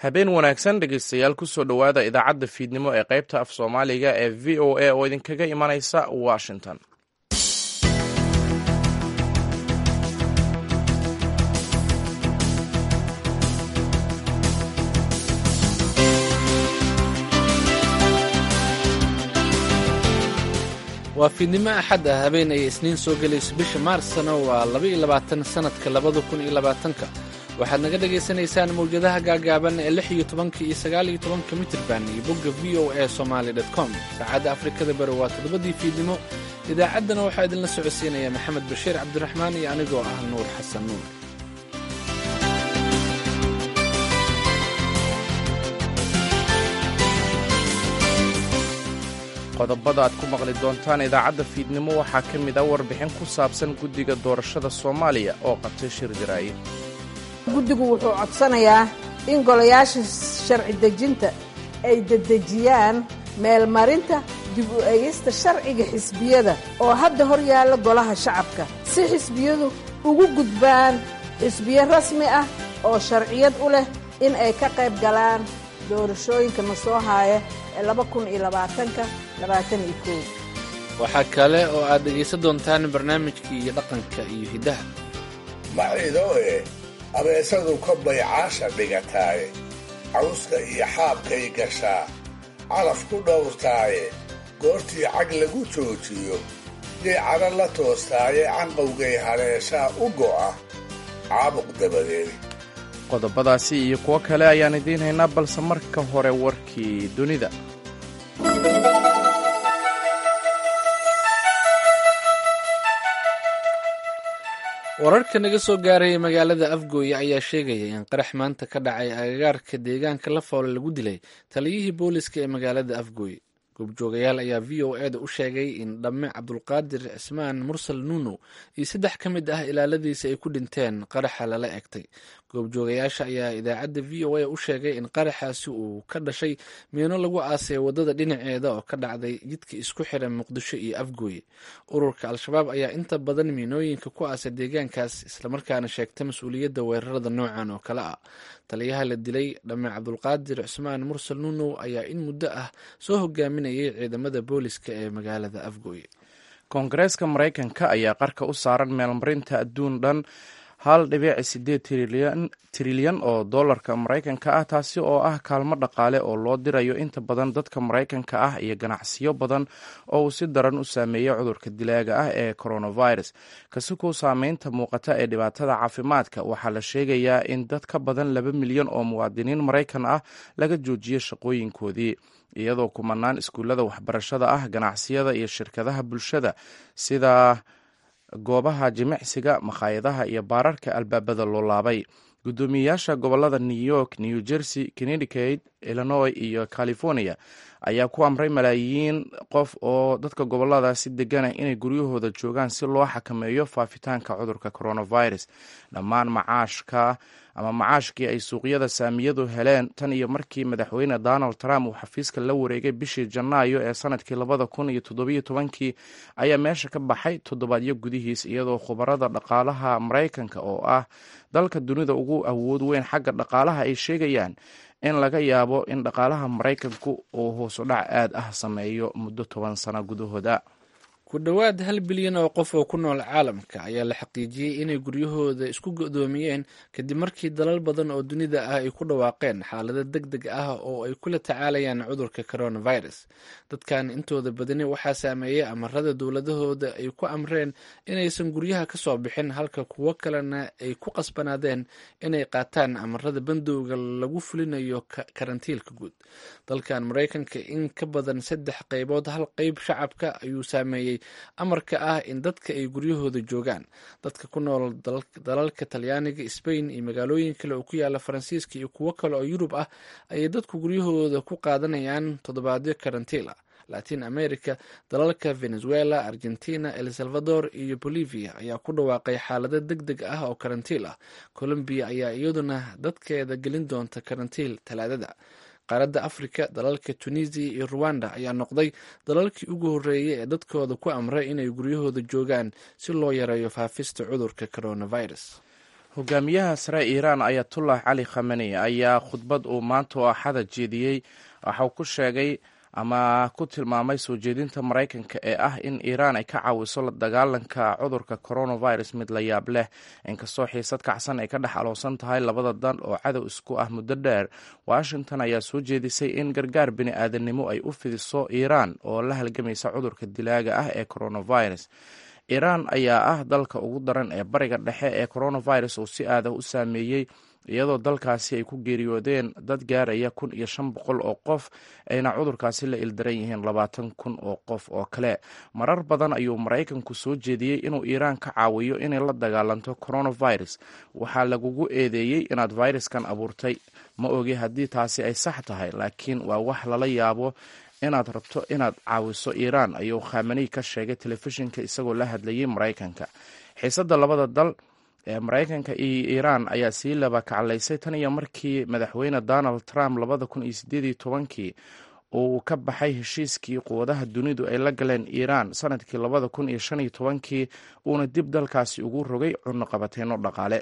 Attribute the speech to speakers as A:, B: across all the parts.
A: habeen wanaagsan dhegaystayaal kusoo dhowaada idaacadda fiidnimo ee qaybta af soomaaliga ee v o a oo idinkaga imanaysa washington
B: waa fiidnimo axad ah habeen ay isniin soo gelayso bisha maarsna waa labaiyo labaatan sannadka labada kun iyo labaatanka waxaad naga dhagaysanaysaan mawjadaha gaagaaban ee lix iyo tobanka iyo sagaal iyo tobanka mitirban iyo bogga v o a somaali dot com saacadda afrikada bari waa toddobadii fiidnimo idaacaddana waxaa idinla socodsiinaya maxamed bashiir cabdiraxmaan iyo anigoo ah nuur xasan nuur
A: qodobada aad ku maqli doontaan idaacadda fiidnimo waxaa ka mid ah warbixin ku saabsan guddiga doorashada soomaaliya oo qabtay shir jaraaye
C: guddigu wuxuu codsanayaa in golayaasha sharci dejinta ay dedejiyaan meelmarinta dib u eegista sharciga xisbiyada oo hadda hor yaalla golaha shacabka si xisbiyadu ugu gudbaan xisbiyo rasmi ah oo sharciyad u leh in ay ka qayb galaan doorashooyinka na soo haaya ee laba kun iyo labaatanka labaatan iyo kow
B: waxaa kale oo aad dhegaysan doontaan barnaamijkii iyo dhaqanka iyo hiddaha
D: macidoe abeesadu ka baycaasha dhigataaye cawska iyo xaabkay gashaa calaf ku dhowrtaaye goortii cag lagu joojiyo yay cadha la toostaaye canqowgay haleeshaa u go'a caabuq dabadeed
A: qodobadaasi iyo kuwo kale ayaan idiin haynaa balse marka hore warkii dunida
B: wararka naga soo gaaraya magaalada afgooye ayaa sheegaya in qarax maanta ka dhacay agagaarka deegaanka lafoole lagu dilay taliyihii booliska ee magaalada afgooye goobjoogayaal ayaa v o eda u sheegay in dhamme cabdulqaadir cismaan mursal nuuno iyo saddex ka mid ah ilaaladiisa ay ku dhinteen qaraxa lala egtay goobjoogayaasha ayaa idaacadda v o a u sheegay in qaraxaasi uu ka dhashay miino lagu aasay waddada dhinaceeda oo ka dhacday jidka isku xiran muqdisho iyo afgooye ururka al-shabaab ayaa inta badan miinooyinka ku aasay deegaankaas islamarkaana sheegta mas-uuliyadda weerarada noocan oo kale ah taliyaha la dilay dhamme cabdulqaadir cismaan mursal nuunow ayaa in muddo ah soo hogaaminayay ciidamada booliska ee magaalada afgooye
A: koongareeska maraykanka ayaa qarka u saaran meelmarinta adduun dhan hal dhibic sideed trilyan oo dollarka maraykanka ah taasi oo ah kaalmo dhaqaale oo loo dirayo inta badan dadka maraykanka ah iyo ganacsiyo badan oo uu si daran u saameeyey cudurka dilaaga ah ee coronavirus kasikow saameynta muuqata ee dhibaatada caafimaadka waxaa la sheegayaa in dad ka badan laba milyan oo muwaadiniin maraykan ah laga joojiyey shaqooyinkoodii iyadoo kumanaan iskuullada waxbarashada ah ganacsiyada iyo shirkadaha bulshada sida goobaha jimicsiga makhaayadaha iyo baararka albaabada loo laabay guddoomiyeyaasha gobolada new york new jersey connecticut illinois iyo california ayaa ku amray malaayiin qof oo dadka goboladaasi deganah inay guryahooda joogaan si loo xakameeyo faafitaanka cudurka coronavirus dhammaan macaashka ama macaashkii ay suuqyada saamiyadu heleen tan iyo markii madaxweyne donald trump uu xafiiska la wareegay bishii janaayo ee sanadkii labada kun iyo toddobiyo tobankii ayaa meesha ka baxay toddobaadyo gudihiis iyadoo khubarada dhaqaalaha maraykanka oo ah dalka dunida ugu awood weyn xagga dhaqaalaha ay sheegayaan in laga yaabo in dhaqaalaha maraykanku uu hoosudhac aad ah sameeyo muddo toban sano gudahooda
B: ku dhowaad hal bilyan oo qof oo ku nool caalamka ayaa la xaqiijiyey inay guryahooda isku godoomiyeen kadib markii dalal badan oo dunida ah ay ku dhawaaqeen xaalado deg deg ah oo ay kula tacaalayaan cudurka coronavirus dadkan intooda badani waxaa saameeyey amarada dowladahooda ay ku amreen inaysan guryaha ka soo bixin halka kuwo kalena ay ku qasbanaadeen inay qaataan amarada bandowga lagu fulinayo karantiilka guud dalkan maraykanka in ka badan saddex qaybood hal qeyb shacabka ayuu saameeyey amarka ah in dadka ay guryahooda joogaan dadka ku nool dalalka talyaaniga sbain iyo magaalooyin kale oo ku yaala faransiiska iyo kuwo kale oo yurub ah ayay dadku guryahooda ku qaadanayaan toddobaadyo karantiil ah latin america dalalka venezuela argentina el salvador iyo bolivia ayaa ku dhawaaqay xaalado deg deg ah oo karantiil ah colombiya ayaa iyaduna dadkeeda gelin doonta karantiil talaadada qaaradda afrika dalalka tunisiya iyo ruwanda ayaa noqday dalalkii ugu horreeyay ee dadkooda ku amray inay guryahooda joogaan si loo yareeyo faafista cudurka coronavirus
A: hogaamiyaha sare iiraan ayatullah cali khameni ayaa khudbad uu maanta oo axada jeediyey waxau ku sheegay ama ku tilmaamay soo jeedinta maraykanka ee ah in iiraan ay ka caawiso la dagaalanka cudurka coronavirus mid la yaab leh inkastoo xiisad kacsan ay ka dhex aloosan tahay labada dan oo cadow isku ah muddo dheer washington ayaa soo jeedisay in gargaar bini aadannimo ay u fidiso iiraan oo la halgamaysa cudurka dilaaga ah ee coronavirus iiraan ayaa ah dalka ugu daran ee bariga dhexe ee coronavirus uu si aadah u saameeyey iyadoo dalkaasi ay ku geeriyoodeen dad gaaraya kun iyo shan boqol oo qof ayna cudurkaasi la ildaran yihiin labaatan kun oo qof oo kale marar badan ayuu maraykanku soo jeediyey inuu iiraan ka caawiyo inay la dagaalanto coronavirus waxaa lagugu eedeeyey inaad fayraskan abuurtay ma ogi haddii taasi ay sax tahay laakiin waa wax lala yaabo inaad rabto inaad caawiso iiraan ayuu khamani ka sheegay telefishinka isagoo la hadlayay maraykanka xiisadda labada dal ee maraykanka iyo iiraan ayaa sii laba kaclaysay tan iyo markii madaxweyne donald trump labada kun iyo sideed iyo tobankii uu ka baxay heshiiskii quwadaha dunidu ay la galeen iiraan sanadkii labada kun iyo shan iyo tobankii uuna dib dalkaasi ugu rogay cunno qabateyno dhaqaale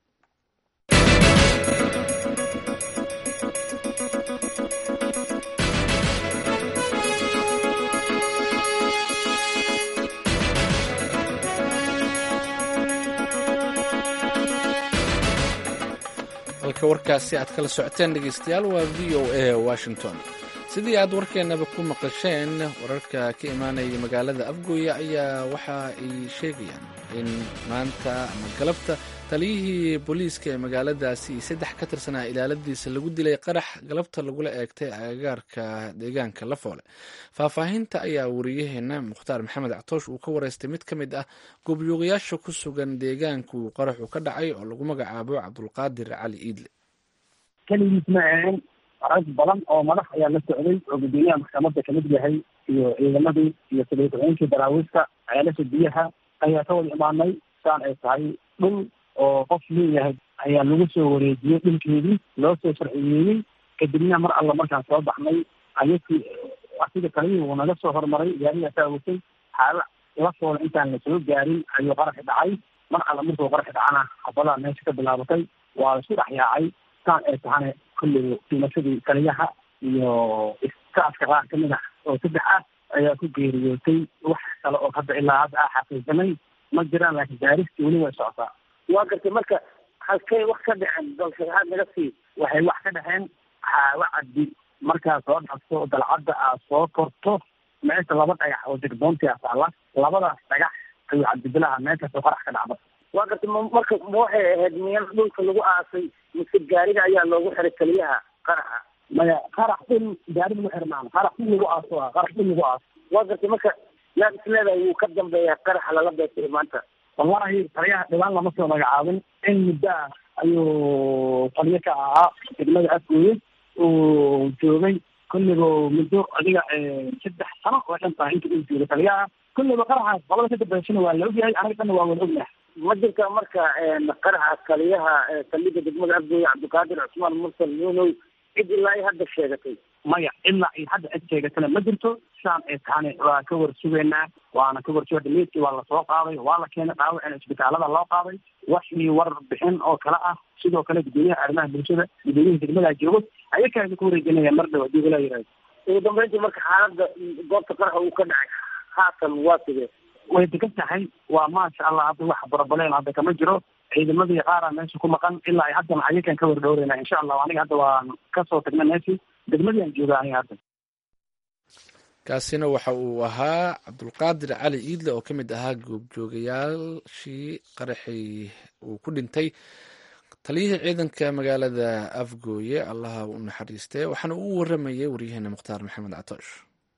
B: halka warkaasi aad kala socoteen dhegeystayaal waa v o a washington sidii aad warkeennaba ku maqasheen wararka ka imaanaya magaalada afgooya ayaa waxa ay sheegayaan in maanta ama galabta taliyihii booliiska ee magaaladaasi iyo saddex ka tirsanaa ilaaladiisa lagu dilay qarax galabta lagula eegtay agagaarka deegaanka lafoole faahfaahinta ayaa wariyaheena mukhtaar maxamed catoosh uu ka wareystay mid ka mid ah goobjoogayaasha ku sugan deegaanka uu qaraxu ka dhacay oo lagu magacaabo cabdulqaadir cali iidle
E: keligiis ma ahayn rag badan oo madax ayaa la socday oo guddoomiyaha maxkamadda kamid yahay iyo ciidamadii iyo sadaykaceynkii daraawiista ceelasha biyaha ayaa ka wada imaanay saan ay tahay dhul oo qof leeyahay ayaa lagu soo wareejiyey dhulkeedii loo soo sharciyeeyey kadibna mar alla markaan soo baxnay ayakii asiga kalihii uu naga soo hormaray gaarigaasa awotay xaala la foola intaan la soo gaarin ayuu qaraxi dhacay mar alla markuu qaraxi dhacana xabadaa meesha ka bilaabatay waa la isku dhex yaacay saan ay tahane kulligu dhimashadii kaliyaha iyo iskaaska qaar kamid ah oo saddex ah ayaa ku geeriyootay wax kale oo hadda ilaa hadda ah xaqiisanay ma jiraan laakiin gaaristi weli way socotaa
F: waa gartay marka halkay wax ka dhexeen dalshadahaad naga sii
E: waxay wax ka dhexeen xaawo caddi markaad soo dhafto dalcadda aad soo korto meesha laba dhagax oo digboonti a taala labadaas dhagax ayuu cabdibilaha meeshaasoo qarax ka dhacda
F: waa gartay m marka ma waxay ahayd miyal dhulka lagu aasay mise gaariga ayaa loogu xiray keliyaha qaraxa
E: maya qarax dhul gaari lagu xiri maana qarax dhul lagu aaso ah qarax dhul lagu aaso
F: waa gartay marka yaad isleedahay wuu ka dambeeya qaraxa lala beetay maanta
E: wallahi taliyaha dhibaan lama soo magacaabin in muddo ah ayuu taliyo ka ahaa degmada afgooye uu joogay kulligo muddo adiga saddex sano oo dhan tahay inta uu joogay taliyaha kulliba qaraxaas labada ka dambeysana waa la ogyahay anaga dhanna waa wada ognahay
F: ma jirta marka qaraxa taliyaha saldhigga degmada afgooye cabdiqaadir cusmaan mursal nuunow cid ilaa ay hadda sheegatay
E: maya ilaa ay hadda cid sheegatana ma jirto saan ay tahane waa ka war sugaynaa waana ka war suga dhameydkii waa lasoo qaaday waa la keenay dhaawacina isbitaalada loo qaaday waxii war bixin oo kale ah sidoo kale guddoomiyaha arrimaha bulshada guddoomiyaha degmada joogo ayakaasa ku wareejinaya mar dhow hadii walaa yihahdo
F: ugu dambeyntii marka xaaladda goobta qaraxa uu ka dhacay haatan waa sidee
E: way degan tahay waa maasha allah hadda wax barabaleen hadda kama jiro ciidamadii qaara meesha ku maqan ilaa ay haddana ayakan ka war dhowreyna insha allah aniga hadda waan kasoo tagnay meeshii degmadii aan jooga aniga hadda
B: kaasina waxa uu ahaa cabdulqaadir cali iidle oo ka mid ahaa goobjoogayaashii qaraxii uu ku dhintay taliyihii ciidanka magaalada afgooye allaha u naxariistee waxaana uu waramayay waryaheena mukhtaar maxamed catoosh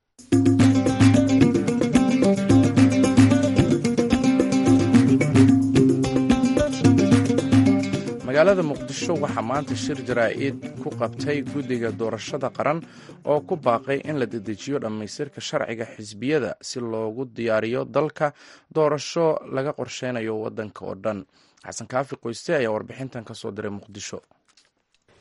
A: magaalada muqdisho waxaa maanta shir jaraa-id ku qabtay guddiga doorashada qaran oo ku baaqay in la dedejiyo dhammaystirka sharciga xisbiyada si loogu diyaariyo dalka doorasho laga qorsheynayo waddanka oo dhan xasan kaafi qoyste ayaa warbixintan ka soo diray muqdisho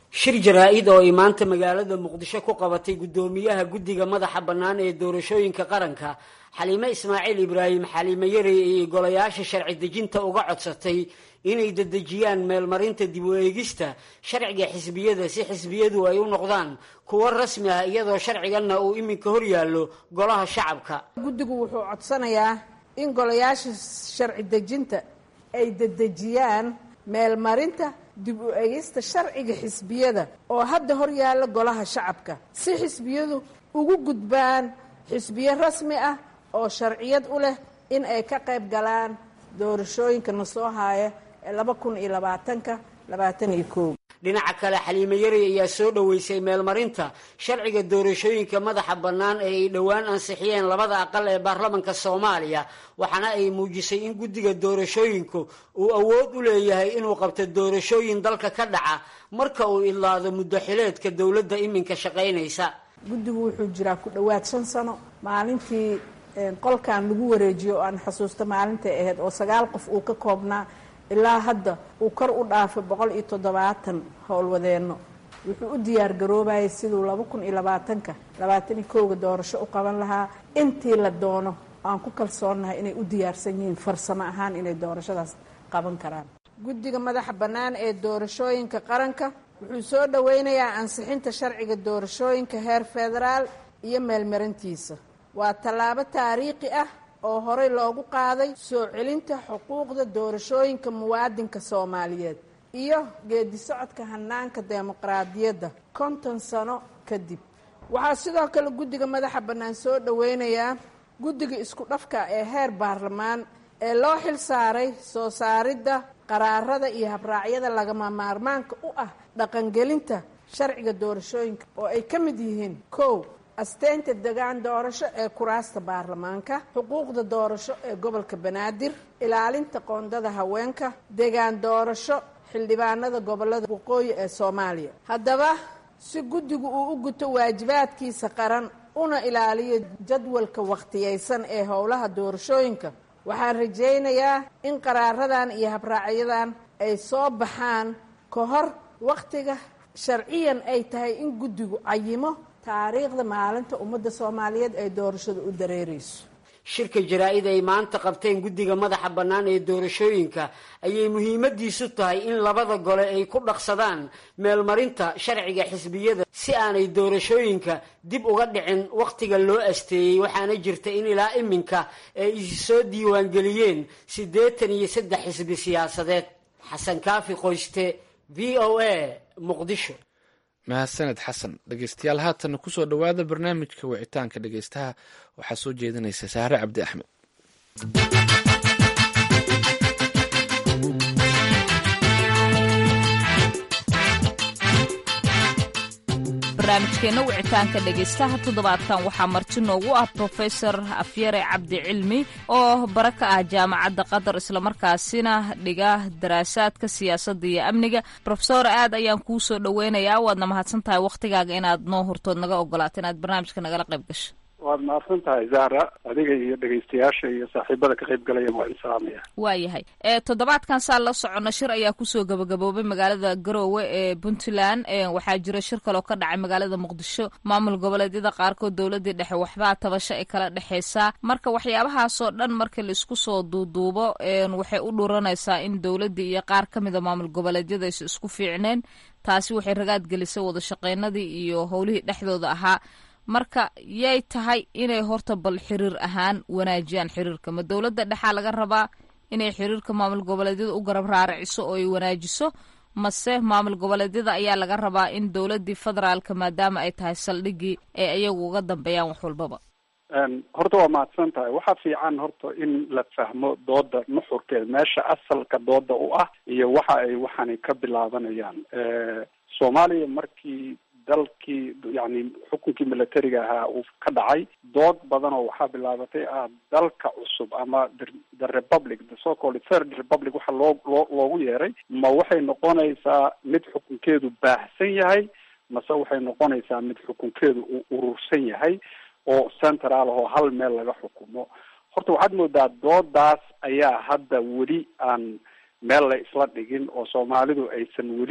G: shir jaraa-id oo ay maanta magaalada muqdisho ku qabatay guddoomiyaha guddiga madaxa bannaan ee doorashooyinka qaranka xaliime ismaaciil ibraahim xaliime yarey ay golayaasha sharci dejinta uga codsatay inay dedejiyaan meelmarinta dib u eegista sharciga xisbiyada si xisbiyadu ay u noqdaan kuwo rasmi ah iyadoo sharciganna uu iminka hor yaallo golaha shacabka
C: guddigu wuxuu codsanayaa in golayaasha sharci dejinta ay dedejiyaan meelmarinta dib u eegista sharciga xisbiyada oo hadda hor yaalla golaha shacabka si xisbiyadu ugu gudbaan xisbiyo rasmi ah oo sharciyad u leh in ay ka qayb galaan doorashooyinka na soo haaya ee laba kun iyo labaatanka labaatan iyo koow
G: dhinaca kale xaliime yarey ayaa soo dhoweysay meelmarinta sharciga doorashooyinka madaxa bannaan ee ay dhowaan ansixiyeen labada aqal ee baarlamanka soomaaliya waxaana ay muujisay in guddiga doorashooyinku uu awood u leeyahay inuu qabto doorashooyin dalka ka dhaca marka uu idlaado muddo xileedka dowladda iminka shaqaynaysa
C: guddigu wuxuu jiraa ku dhowaad shan sano maalintii qolkan lagu wareejiyo oo aan xusuusta maalintay ahayd oo sagaal qof uu ka koobnaa ilaa hadda uu kor u dhaafay boqol iyo toddobaatan howlwadeenno wuxuu u diyaar garoobayay siduu laba kun iyo labaatanka labaatan iyo kowga doorasho u qaban lahaa intii la doono aan ku kalsoonnahay inay u diyaarsan yihiin farsamo ahaan inay doorashadaas qaban karaan guddiga madaxa bannaan ee doorashooyinka qaranka wuxuu soo dhoweynayaa ansixinta sharciga doorashooyinka heer federaal iyo meelmarintiisa waa tallaabo taariikhi ah oo horey loogu qaaday soo celinta xuquuqda doorashooyinka muwaadinka soomaaliyeed iyo geedi socodka hanaanka dimuqraadiyadda konton sano kadib waxaa sidoo kale guddiga madaxa bannaan soo dhoweynayaa guddiga isku dhafka ee heer baarlamaan ee loo xil saaray soo saaridda qaraarada iyo habraacyada lagama maarmaanka u ah dhaqangelinta sharciga doorashooyinka oo ay ka mid yihiin kow asteynta degaan doorasho ee kuraasta baarlamaanka xuquuqda doorasho ee gobolka banaadir ilaalinta qoondada haweenka degaan doorasho xildhibaanada gobolada waqooyi ee soomaaliya haddaba si guddigu uu u guto waajibaadkiisa qaran una ilaaliyo jadwalka wakhtiyeysan ee howlaha doorashooyinka waxaan rajaynayaa in qaraaradan iyo habraacyadan ay soo baxaan ka hor wakhtiga sharciyan ay tahay in guddigu cayimo taariikhda maalinta ummadda soomaaliyeed ay doorashada u dareereyso
G: shirka jaraa-id ay maanta qabteen guddiga madaxa bannaan ee doorashooyinka ayay muhiimadiisu tahay in labada gole ay ku dhaqsadaan meelmarinta sharciga xisbiyada si aanay doorashooyinka dib uga dhicin wakhtiga loo asteeyey waxaana jirta in ilaa iminka ay isi soo diiwaangeliyeen siddeetan iyo saddex xisbi siyaasadeed xasan kaafi qoyste v o a muqdisho
B: mahadsaned xasan dhegeystayaal haatan kusoo dhowaada barnaamijka wicitaanka dhegeystaha waxaa soo jeedinaysa saare cabdi axmed
H: barnaamijkeena wicitaanka dhegeystaha toddobaadkan waxaa marti noogu ah profesor afyare cabdi cilmi oo bara ka ah jaamacadda qatar islamarkaasina dhiga daraasaadka siyaasadda iyo amniga rofesor aad ayaan kuu soo dhoweynayaa waadna mahadsan tahay wakhtigaaga inaad noo hurtood naga ogolaato inaad barnaamijka nagala qayb gasho
I: waad mahadsan tahay zahra adiga iyo dhegaystayaasha iyo saaxiibada ka qayb galaya waa idin salaamaya
H: waayahay toddobaadkan saa la socono shir ayaa kusoo gabagaboobay magaalada garoowe ee puntland waxaa jira shir kaloo ka dhacay magaalada muqdisho maamul goboleedyada qaarkood dowladii dhexe waxbaa tabasho ay kala dhexeysaa marka waxyaabahaasoo dhan marka laisku soo duuduubo waxay u dhuranaysaa in dowladii iyo qaar ka mida maamul goboleedyada aysa isku fiicneen taasi waxay ragaad gelisay wada shaqeynadii iyo howlihii dhexdooda ahaa marka yay tahay inay horta bal xiriir ahaan wanaajiyaan xiriirka ma dowladda dhexaa laga rabaa inay xiriirka maamul goboleedyada u garab raaraciso oo ay wanaajiso mase maamul goboleedyada ayaa laga rabaa in dowladii federaalka maadaama ay tahay saldhigii ay iyagu uga dambeeyaan wax walbaba
I: horta waa mahadsan tahay waxaa fiican horta in la fahmo dooda nuxurkeeda meesha asalka dooda u ah iyo waxa ay waxani ka bilaabanayaan soomaaliya markii dalkii yani xukunkii militariga ahaa uu ka dhacay dood badan oo waxaa bilaabatay ah dalka cusub ama the republic the so called third republic waxa loo loo loogu yeeray ma waxay noqonaysaa mid xukunkeedu baahsan yahay mase waxay noqonaysaa mid xukunkeedu uu urursan yahay oo central oo hal meel laga xukumo horta waxaad moodaa doodaas ayaa hadda weli aan meel la isla dhigin oo soomaalidu aysan weli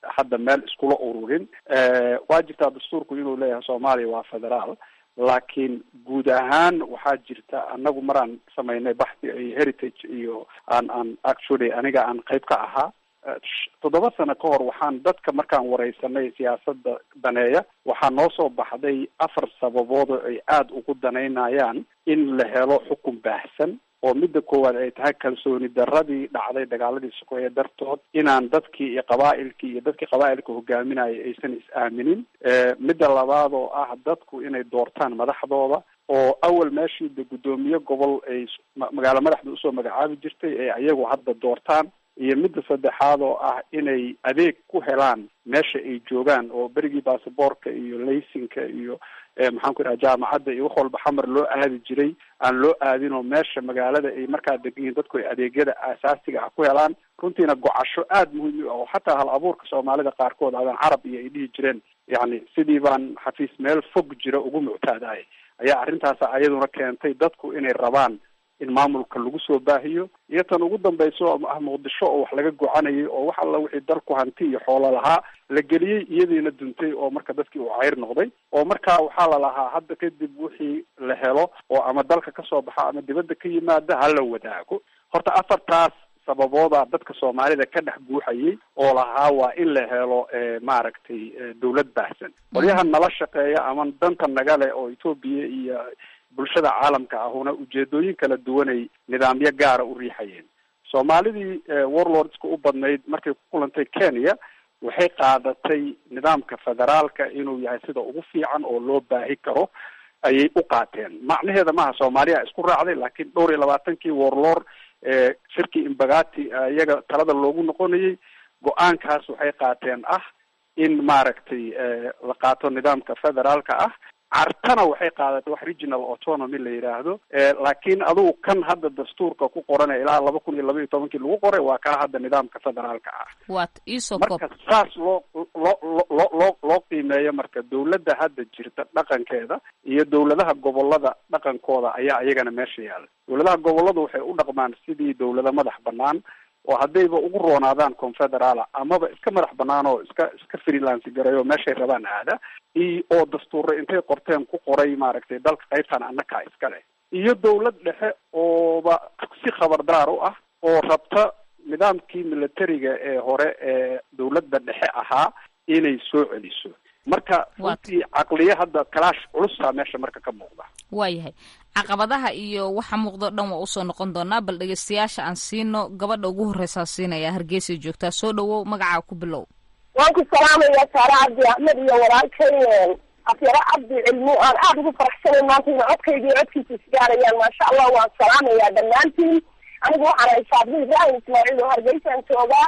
I: hadda meel iskula ururin waa jirtaa dastuurku inuu leeyahay soomaaliya waa federaal laakiin guud ahaan waxaa jirta anagu maraan samaynay baxdi iyo heritage iyo aan aan actually aniga aan qayb ka ahaa toddoba sano ka hor waxaan dadka markaan wareysanay siyaasadda daneeya waxaa noo soo baxday afar sababood oo ay aada ugu danaynayaan in la helo xukun baahsan oo midda koowaad ay tahay kalsooni daradii dhacday dagaaladii sokeeye dartood inaan dadkii iyo qabaa'ilkii iyo dadkii qabaa'ilka hogaaminaya aysan is-aaminin midda labaad oo ah dadku inay doortaan madaxdooda oo awal meeshii de guddoomiye gobol ay magaalo madaxda usoo magacaabi jirtay ee ayagu hadda doortaan iyo midda saddexaad oo ah inay adeeg ku helaan meesha ay joogaan oo berigii basaboorka iyo laysinka iyo maxaan ku idhaha jaamacadda iyo wax walba xamar loo aadi jiray aan loo aadin oo meesha magaalada ay markaa degan yihin dadku ay adeegyada aasaasiga ah ku helaan runtiina gocasho aada muhiim u ah oo xataa hal abuurka soomaalida qaarkood adan carab iyo ay dhihi jireen yacni sidii baan xafiis meel fog jira ugu muctaadahay ayaa arrintaasa ayaduna keentay dadku inay rabaan in maamulka lagu soo baahiyo iyo tan ugu dambayso ah muqdisho oo wax laga gocanayay oo wax alla wixii dalku hanti iyo xoolo lahaa la geliyey iyadiina duntay oo marka dadkii uu cayr noqday oo marka waxaa la lahaa hadda kadib wixii la helo oo ama dalka kasoo baxa ama dibadda ka yimaada hala wadaago horta afartaas sababoodaa dadka soomaalida ka dhex buuxayay oo lahaa waa in la helo maaragtay dawlad baahsan qolyaha nala shaqeeya ama danta naga leh oo etoobiya iyo bulshada caalamka ahuna ujeedooyin kala duwanay nidaamyo gaara u riixayeen soomaalidii warlordska u badnayd markay ku kulantay kenya waxay qaadatay nidaamka federaalka inuu yahay sida ugu fiican oo loo baahi karo ayay u qaateen macnaheeda maaha soomaaliya isku raacday laakiin dhowr iyo labaatankii warlord shirkii imbagati iyaga talada loogu noqonayay go-aankaas waxay qaateen ah in maaragtay la qaato nidaamka federaalka ah cartana waxay qaadatay wax regional autonomy la yidhaahdo laakiin adugu kan hadda dastuurka ku qoranay ilaa laba kun iyo laba iyo tobankii lagu qoray waa kaa hadda nidaamka federaalka ah
H: wat iso
I: marka saas loo loo loo loo loo qiimeeyo marka dawladda hadda jirta dhaqankeeda iyo dawladaha gobolada dhaqankooda ayaa iyagana meesha yaala dawladaha goboladu waxay u dhaqmaan sidii dawlada madax banaan oo haddayba ugu roonaadaan confederaala amaba iska madax banaan oo iska iska freelance gareeyo meeshay rabaan aada iyo oo dastuure intay qorteen ku qoray maaragtay dalka qaybtan annakaa iskale iyo dawlad dhexe ooba si khabardaar u ah oo rabta nidaamkii militariga ee hore ee dawladda dhexe ahaa inay soo celiso marka runtii caqliye hadda kalaash culusaa meesha marka ka muuqda
H: waayahay caqabadaha iyo waxa muuqdo dhan waa usoo noqon doonaa bal dhegeystayaasha aan siino gabadha ugu horreysaa siinaya hargeysa joogtaa soo dhawow magacaa ku bilow
J: waan ku salaamayaa saare cabdi axmed iyo walaalkay afyaro cabdi cilmu aan aada ugu faraxsanay maanta ina codkayga iyo codkiisa isgaarayaan maasha allah waan salaamayaa dhammaantiin anigu waxaan ahay saabdi ibraahim ismaaciil oo hargeysaan joogaa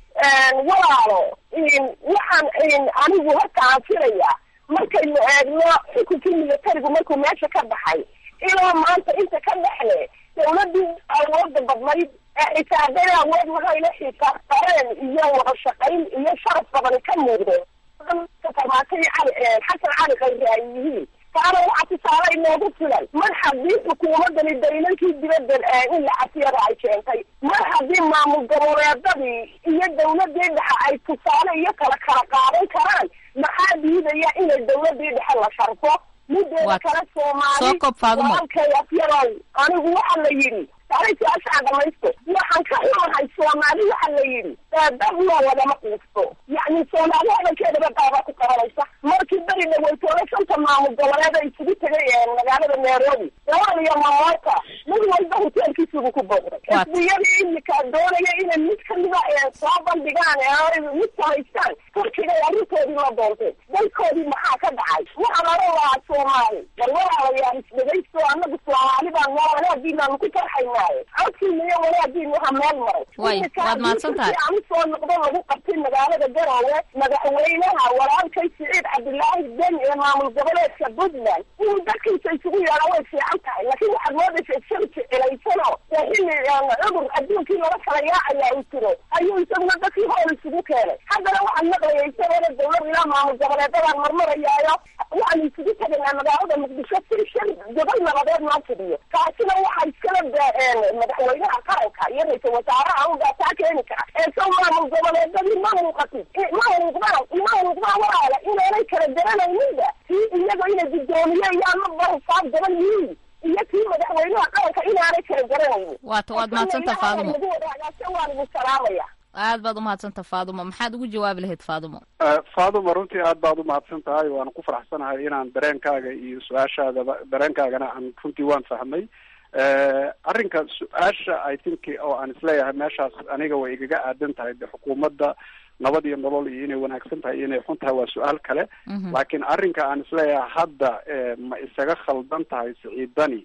J: walaalo waxaan anigu horta aan filayaa markaynu eegno xukunkii militarigu markuu meesha ka baxay ilaa maanta inta ka dhexle dawladii awooda badnayd ee xisaabada awood lahayla xisaabtareen iyo wada shaqayn iyo sharaf badani ka muuqdo farmaatay cali xasan cali khayri ay yihiin taana waxaa tusaale inoogu filan mar haddii xukuumadani daylankii dibadda in la casiyada ay keentay mar haddii maamul goboleedadii iyo dawladii dhexe ay tusaale iyo kala kala qaadan karaan maxaa diidaya inay dawladii dhexe la sharfo mideeda kale soomaali walaalkay afyarow anigu waxa la yidhi taariikhyaashaa dhamaysto waxaan ka xumahay soomaali waxa la yidhi dadloo lagama quusto yacni soomaali hadalkeedaba qaabaa ku qabanaysa markii beri dhaweytoole shanta maamul goboleed ay isugu tegay magaalada nairobi lawal iyo mamoota mid walba hoteelkiisugu ku booqday xisbiyadii imika doonaya inay mid kamida soo bandhigaan mid samaystaan turkigay arrintoodii la doontay dalkoodii maxaa ka dhacay waxaan oran lahaa soomaali bal walaalayaal isdhegaysto anagu soomaali baan noo wanaagii baanu ku farxaynaaye codkiina iyo wanaagiin waxa meel maray
H: waad mahadsan tahay
J: aan usoo noqdo lagu qabtay magaalada garoowe madaxweynaha walaalkay siciid cabdilaahi deni ee maamul goboleedka puntland inuu dadkiisa isugu yeedha way fiican tahay laakiin waxaad moodaysa isaga jecelaysano xilli cudur adduunkii lala kala yaacaya uu jiro ayuu isaguna dadkii hool isugu keenay haddana waxaan maqlayay isagoona dawlad ilaa maamul goboleedadaan marmarayaayo waxaan isugu tegaynaa magaalada muqdisho si shan gobol nabadeed noo fidiyo taasina waxaa iskala daaceen madaxweynaha qaranka iyo ra-iisul wasaaraha ugaataa keeni kara ee sow maamul goboleedadii ma muuqatin ma muuqdaan ma muuqdaan walaala inaanay kala garanayninba kii iyaga inay guddoomiye iyo ama barufaad gaban yihiin iyo kii madaxweynaha qaranka inaanay kala garanaynin
H: waata waad mahadsanta faadumo
J: lagu wadaagaase waan idin salaamaya
H: aad baad umahadsanta faadumo maxaad ugu jawaabi lahayd faadumo
I: faaduma runtii aad baad umahadsan tahay waana ku faraxsanahay inaan dareenkaaga iyo su-aashaadaba dareenkaagana aan runtii waan fahmay arrinka su-aasha i think oo aan isleeyahay meeshaas aniga way igaga aadan tahay de xukuumadda nabad iyo nolol iyo inay wanaagsan tahay iyo inay xun tahay waa su-aal kale laakiin arrinka aan isleeyahay hadda ma isaga khaldan tahay siciidani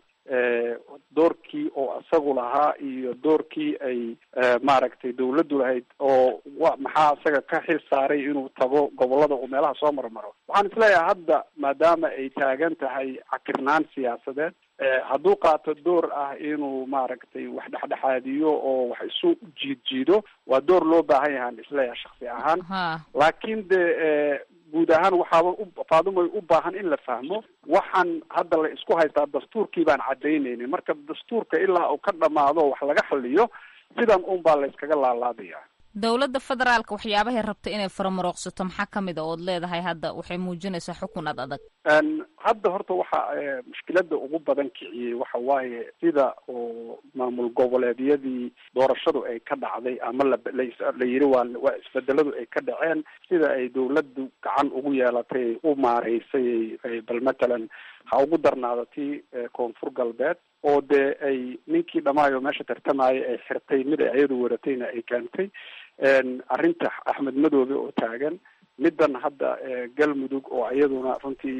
I: doorkii oo isagu lahaa iyo doorkii ay maaragtay dawladdu lahayd oo wa maxaa isaga ka xil saaray inuu tago gobolada uu meelaha soo marmaro waxaan isleeyahay hadda maadaama ay taagan tahay cakirnaan siyaasadeed hadduu qaato door ah inuu maaragtay wax dhexdhexaadiyo oo wax isu jiid jiido waa door loo baahan yahaan isleeyahay shaksi ahaan laakiin de guud ahaan waxaaba faadumay u baahan in la fahmo waxaan hadda la isku haystaa dastuurkii baan cadaynaynin marka dastuurka ilaa uu ka dhamaado wax laga xaliyo sidan un baa la iskaga laalaadaya
H: dowladda federaalka waxyaabahay rabta inay faramarooqsato maxaa kamid a ood leedahay hadda waxay muujinaysaa xukun ad adag
I: hadda horta waxa mushkilada ugu badan kiciyey waxa waaye sida oo maamul goboleedyadii doorashadu ay ka dhacday ama la la yiri waa waa isbedeladu ay ka dhaceen sida ay dawladdu gacan ugu yeelatay u maareysay bal matalan ha ugu darnaado tii koonfur galbeed oo dee ay ninkii dhamaayo meesha tartamaya ay xirtay mid ay ayadu waratayna ay keentay arrinta axmed madoobe oo taagan middan hadda galmudug oo iyaduna runtii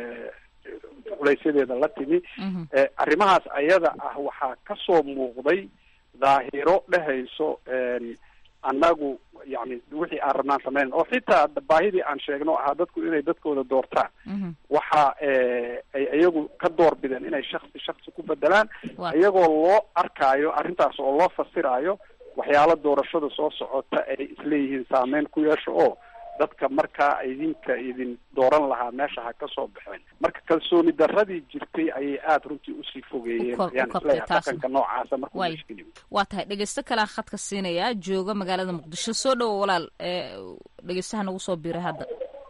I: culaysyadeeda la timi arrimahaas ayada ah waxaa kasoo muuqday daahiro dhehayso annagu yani wixii aan rabnaan sameynan oo xitaa baahidii aan sheegno ahaa dadku inay dadkooda doortaan waxa ay iyagu ka door bideen inay shaksi shaksi ku bedelaan iyagoo loo arkaayo arrintaas oo loo fasiraayo waxyaalo doorashada soo socota ay isleeyihiin saameyn ku yeesho oo dadka markaa idinka idin dooran lahaa meesha ha ka soo baxeen marka kalsooni daradii jirtay ayay aada runtii usii fogeeyeen ayaan isleeyahay dhaqanka noocaasa markuu mushkili
H: waa tahay dhegeysto kalean khadka siinayaa jooga magaalada muqdisho soo dhowo walaal dhegeystaha nagu soo biiray hadda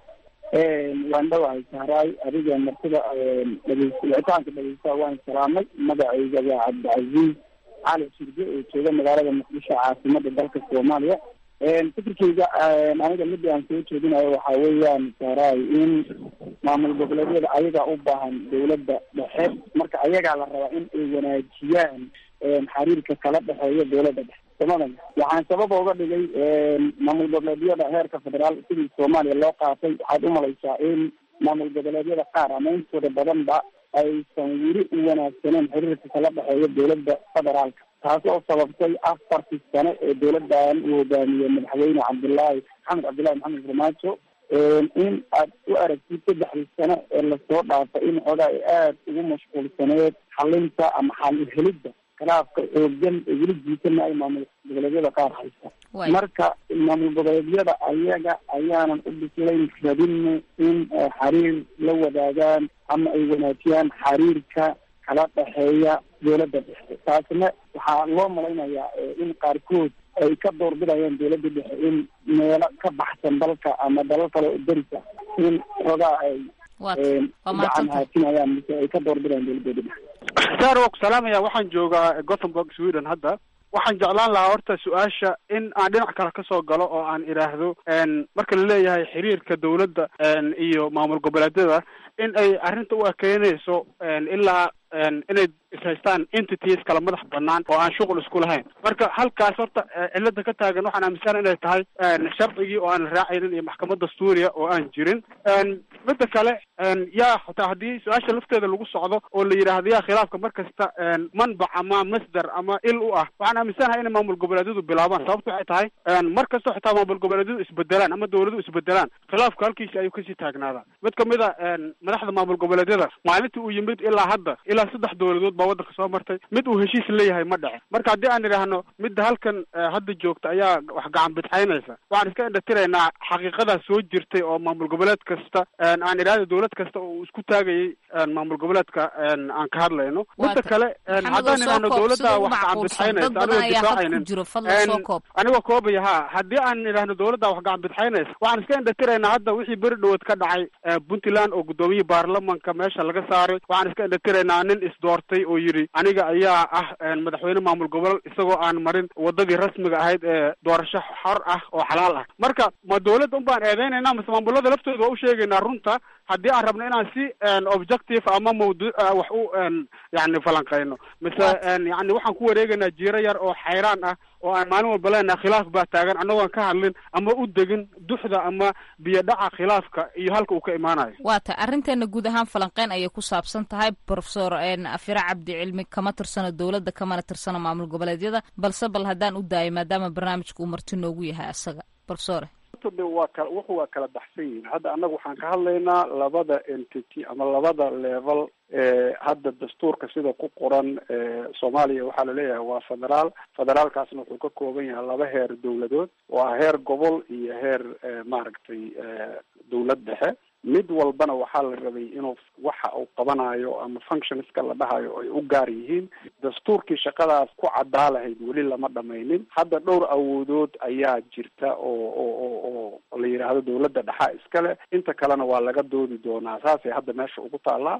E: waan dhawahay sahraay adiga martida dhegeys wicitaanka dhegeystaha waan salaamay magacayga waa cabdicasiis cali shirge oo jooga magaalada muqdisho caasimada dalka soomaaliya fikirkeyga aniga mid aan soo jeedinayo waxa weeyaan sahraay in maamul goboleedyada ayagaa u baahan dawladda dhexe marka ayagaa la rabaa in ay wanaajiyaan xiriirka kala dhexeeya dawladda dhexe somalia waxaan sababa uga dhigay maamul goboleedyada heerka federaal sidii soomaaliya loo qaatay waxaad umalaysaa in maamul goboleedyada qaar ama intooda badanba aysan weli u wanaagsaneen xiriirka kala dhexeeya dawladda federaalka taas oo sababtay afartii sane ee dawladdan uu hogaamiyey madaxweyne cabdullaahi maxamed cabdullahi maxamed farmaajo in aad u aragtid saddexdii sane ee lasoo dhaafay in xoogaa ay aada ugu mashquulsaneed xalinta ama xal helidda khilaafka xoogan ee weli jiitana ay maamul goboleedyada qaar haysta marka maamul goboleedyada ayaga ayaanan u bislayn rabin in xiriir la wadaagaan ama ay wanaajiyaan xiriirka kala dhexeeya dawladda dhexe taasna waxaa loo malaynayaa in qaarkood ay ka doorbidayaan dawladda dhexe in meelo ka baxsan dalka ama dalal kale oo derisa in xoogaa ay gacan haatinayaan mise ay ka doorbidayaan dawladooda dhexe
I: sar waa ku salaamaya waxaan joogaa gothenburg sweden hadda waxaan jeclaan lahaa horta su-aasha in aan dhinac kale kasoo galo oo aan idhaahdo marka la leeyahay xiriirka dawladda iyo maamul goboleedyada in ay arrinta u ekeynayso ilaa inay ishaystaan entities kala madax banaan oo aan shuqul isku lahayn marka halkaas horta cilada ka taagan waxaan aaminsan inay tahay sharcigii oo aan raacaynin iyo maxkamad dastuuriya oo aan jirin midda kale yaa xataa haddii su-aasha lafteeda lagu socdo oo la yidhaahdo yaa khilaafka mar kasta manbac ama masdar ama il u ah waxaan aaminsanahay inay maamul goboleedyadu bilaabaan sababto waxay tahay mar kastoo xitaa maamul goboleedyadu isbedelaan ama dawladu isbedelaan khilaafka halkiisi ayuu kasii taagnaadaa mid kamid a madaxda maamul goboleedyada maalintii uu yimid ilaa hadda ilaa saddex dawladood baa waddanka soo martay mid uu heshiis leeyahay ma dhece marka haddii aan idhaahno midda halkan hadda joogta ayaa wax gacan bidxaynaysa waxaan iska indhatiraynaa xaqiiqadaa soo jirtay oo maamul goboleed kasta aan idhahdo dawlad kasta oo uu isku taagayay maamul goboleedka aan ka hadlayno midda kale haddaan idhaahno dawladda wax gacan bidxaynaysa anigoo difaacaynin anigoo koobaya ha haddii aan idhaahno dawladda wax gacan bidxaynaysa waxaan iska indhatiraynaa hadda wixii beri dhawood ka dhacay puntland oo guddoomiye baarlamanka meesha laga saaray waxaan iska indhatiraynaa nin isdoortay oo yidhi aniga ayaa ah madaxweyne maamul gobol isagoo aan marin wadadii rasmiga ahayd ee doorasho xor ah oo xalaal ah marka ma dawladda un baan eedeynayna mase maamulada laftooda waa u sheegaynaa runta haddii aan rabno inaan si objective ama mawduuc wax u yani falanqeyno mise yani waxaan ku wareegaynaa jiiro yar oo xayraan ah oo aan maalin walba leenaha khilaaf baa taagan annagoon ka hadlin ama u degin duxda ama biyo dhaca khilaafka iyo halka uu ka imaanayo
H: waa ta arrinteena guud ahaan falanqeyn ayay ku saabsan tahay profesor afire cabdi cilmi kama tirsano dowladda kamana tirsano maamul goboleedyada balse bal haddaan u daayo maadaama barnaamijka uu marti noogu yahay asaga profesore
I: waa kala wuxu waa kala baxsan yihin hadda annaga waxaan ka hadlaynaa labada entity ama labada level ee hadda dastuurka sida ku qoran soomaaliya waxaa laleeyahay waa federaal federaalkaasna wuxuu ka kooban yahay laba heer dawladood waa heer gobol iyo heer maaragtay dawlad dhexe mid walbana waxaa la rabay inuu waxa uu qabanayo ama functionska la dhahayo ay u gaar yihiin dastuurkii shaqadaas ku caddaa lahayd weli lama dhamaynin hadda dhowr awoodood ayaa jirta oo oo oo oo la yidhaahdo dawladda dhexa iskale inta kalena waa laga doodi doonaa saasay hadda meesha ugu taallaa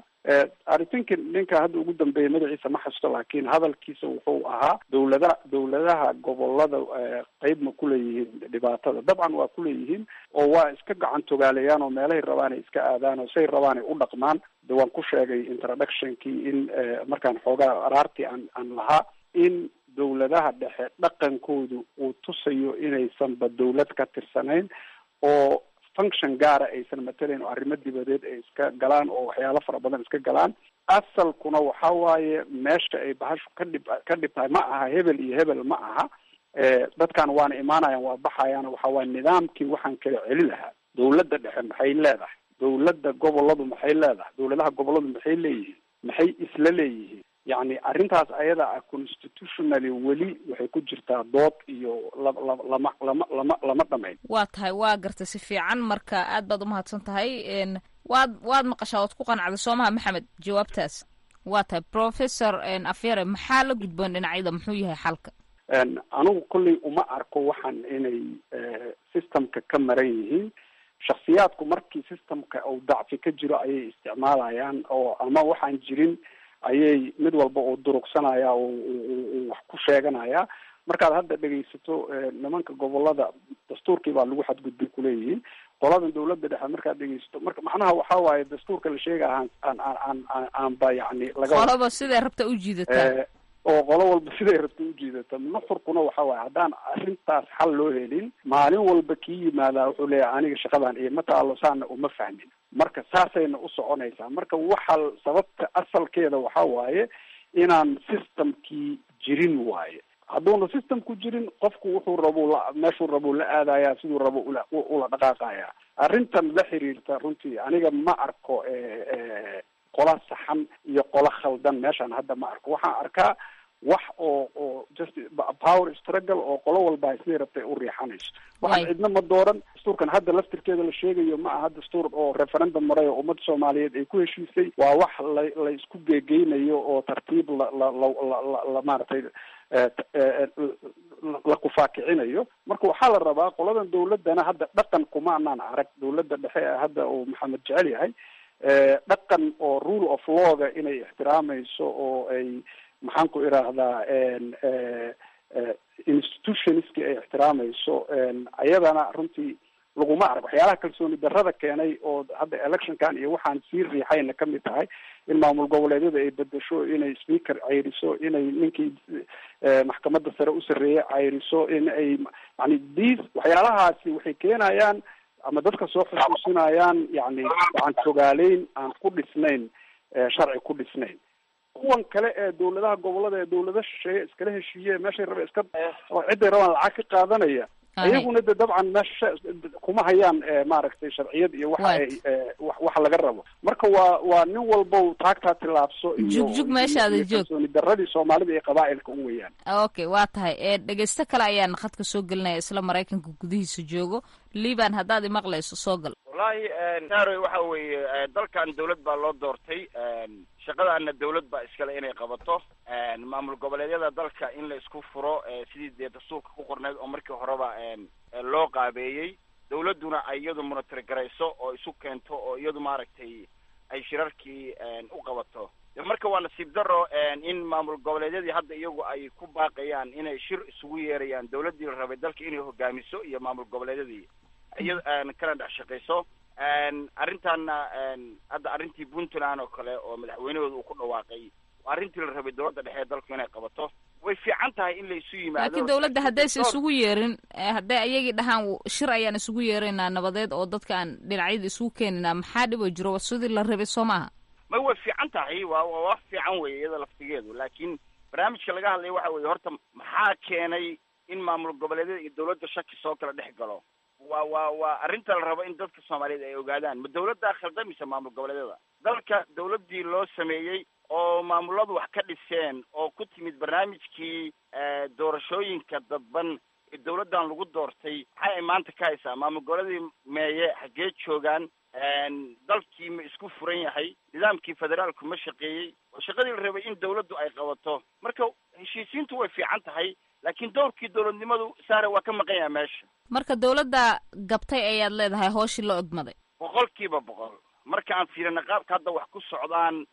I: i think ninka hadda ugu dambeeya magaciisa ma xasusto laakiin hadalkiisa wuxuu ahaa dawlada dawladaha gobolada qeyb ma kuleeyihiin dhibaatada dabcan waa kuleeyihiin oo waa iska gacan togaaleeyaan oo meelahay rabaan ay iska aadaan oo say rabaan ay u dhaqmaan de waan ku sheegay introductionkii in markaan xoogaa araartii aan aan lahaa in dawladaha dhexe dhaqankoodu uu tusayo inaysanba dawlad ka tirsanayn oo function gaara aysan matalayn oo arrimo dibadeed ay iska galaan oo waxyaalo fara badan iska galaan asalkuna waxa waaye meesha ay bahashu ka dhib ka dhib tahay ma aha hebel iyo hebel ma aha dadkan waana imaanayaan waa baxayaan waxa waaye nidaamkii waxaan kala celi lahaa dawladda dhexe maxay leedahay dawladda goboladu maxay leedahay dawladaha goboladu maxay leeyihiin maxay isla leeyihiin yacni arrintaas ayada ah constitutionally weli waxay ku jirtaa dood iyo la la lama lama lama lama dhamayn
H: waa tahay waa gartay si fiican marka aad baad umahadsan tahay waad waad maqashaa waad ku qanacday soomaha maxamed jawaabtaas waa tahay professor afyare maxaa la gudboon dhinacyada muxuu yahay xalka
I: anigu kolley uma arko waxaan inay systemka ka maran yihiin shaksiyaadku markii systemka uu dacfi ka jiro ayay isticmaalayaan oo ama waxaan jirin ayay mid walba uu durugsanaya uu wax ku sheeganaya markaad hadda dhegaysato nimanka gobolada dastuurkii baa lagu xadgudbay kuleeyihiin qoladan dawladda dhexe markaad dhegaysato marka macnaha waxa waaye dastuurka la sheegaya aan aan aan aan aanba yani laga
H: qoloba siday rabta u jiidataa
I: oo qolo walba siday rabta ujiidata nuxurkuna waxa waaye haddaan arrintaas xal loo helin maalin walba kii yimaadaa wuxuu leeyahay aniga shaqadan iyo ma taalo saana uma fahmin marka saasayna u soconaysaa marka waxa sababta asalkeeda waxa waaye inaan systemkii jirin waaye hadduuna systemku jirin qofku wuxuu rabu la meeshuu rabuu la aadaya siduu rabo ula ula dhaqaaqaya arrintan la xiriirta runtii aniga ma arko qola saxan iyo qola khaldan meeshaan hadda ma arko waxaan arkaa wax oo oo just power struggle oo qolo walba siday rabtay u riixanayso waxaan cidna ma dooran dastuurkan hadda laftirkeeda la sheegayo ma aha dastuur oo referendum maray oo ummadda soomaaliyeed ay ku heshiisay waa wax la la isku geegeynayo oo tartiib la la la la la maaragtay la kufaakicinayo marka waxaa la rabaa qoladan dawladdana hadda dhaqan kuma anaan arag dawladda dhexe ee hadda uu maxamed jecel yahay dhaqan oo rule of lawga inay ixtiraamayso oo ay maxaan ku idhaahdaa institutionski ay ixtiraamayso ayadana runtii laguma arag waxyaalaha kalsooni darrada keenay oo hadda electionkan iyo waxaan sii riixayna kamid tahay in maamul goboleedyada ay bedesho inay speaker cayriso inay ninkii maxkamadda sare u sarreeyay cayriso in ay yani dis waxyaalahaasi waxay keenayaan ama dadka soo xusuusinayaan yani gacan togaaleyn aan ku dhisnayn sharci ku dhisnayn kuwan kale ee dawladaha gobolada ee dawlada shisheeye iskala heshiiye meeshay raba iska oo ciday rabaan lacag ka qaadanaya iyaguna de dabcan meesha kuma hayaan maaragtay sharciyad iyo waxa ay waxa laga rabo marka waa waa nin walbow taagtaa tilaabso iyo
H: jugjug meeshaada joog
I: kalsooni daradii soomaalida iyo qabaa'ilka u weeyaan
H: okay waa tahay ee dhegeysto kale ayaan khadka soo gelinaya isla maraykanka gudihiisa joogo liban haddaad imaqlayso soo gal
K: wallaahi naroy waxa weeye dalkan dawlad baa loo doortay shaqadaana dawlad baa iskale inay qabato maamul goboleedyada dalka in la isku furo sidii dee dastuurka ku qorneyd oo markii horeba loo qaabeeyey dawladduna ay iyadu monitor garayso oo isu keento oo iyadu maaragtay ay shirarkii u qabato marka waa nasiib daro in maamul goboleedyadii hadda iyagu ay ku baaqayaan inay shir isugu yeerayaan dawladdii la rabay dalka inay hogaamiso iyo maamul goboleedyadii iya kana dhex shaqayso arrintaana hadda arrintii puntland oo kale oo madaxweynahooda uu ku dhawaaqay arrintii la rabay dawladda dhexe ee dalku inay qabato way fiican tahay in la isu yimaado
H: laakiin dawladda haddaysa isugu yeerin hadday ayagii dhahaan shir ayaan isugu yeeraynaa nabadeed oo dadka aan dhinacyada isugu keeninaa maxaa dhibo jiro sidii la rabay soo maaha
K: may way fiican tahay waa waa wax fiican weye iyada laftigeedu laakiin barnaamijka laga hadlaya waxa weeye horta maxaa keenay in maamul goboleedyada iyo dawladda shaki soo kala dhex galo waa waa waa arrinta la rabo in dadka soomaaliyeed ay ogaadaan ma dawladdaa khaldamaysa maamul goboleedyada dalka dawladdii loo sameeyey oo maamuladu wax ka dhiseen oo ku timid barnaamijkii doorashooyinka dadban ee dawladdan lagu doortay maxay ay maanta ka haysaa maamul goboleedii meeye xaggee joogaan dalkii ma isku furan yahay nidaamkii federaalku ma shaqeeyey oo shaqadii la rabay in dawladdu ay qabato marka heshiisiintu way fiican tahay laakiin dowrkii dawladnimadu saare waa ka maqan yaha meesha
H: marka dawladda gabtay ayaad leedahay hooshii la ogmaday
K: boqol kiiba boqol marka aan fiirina qaabka hadda wax ku socdaan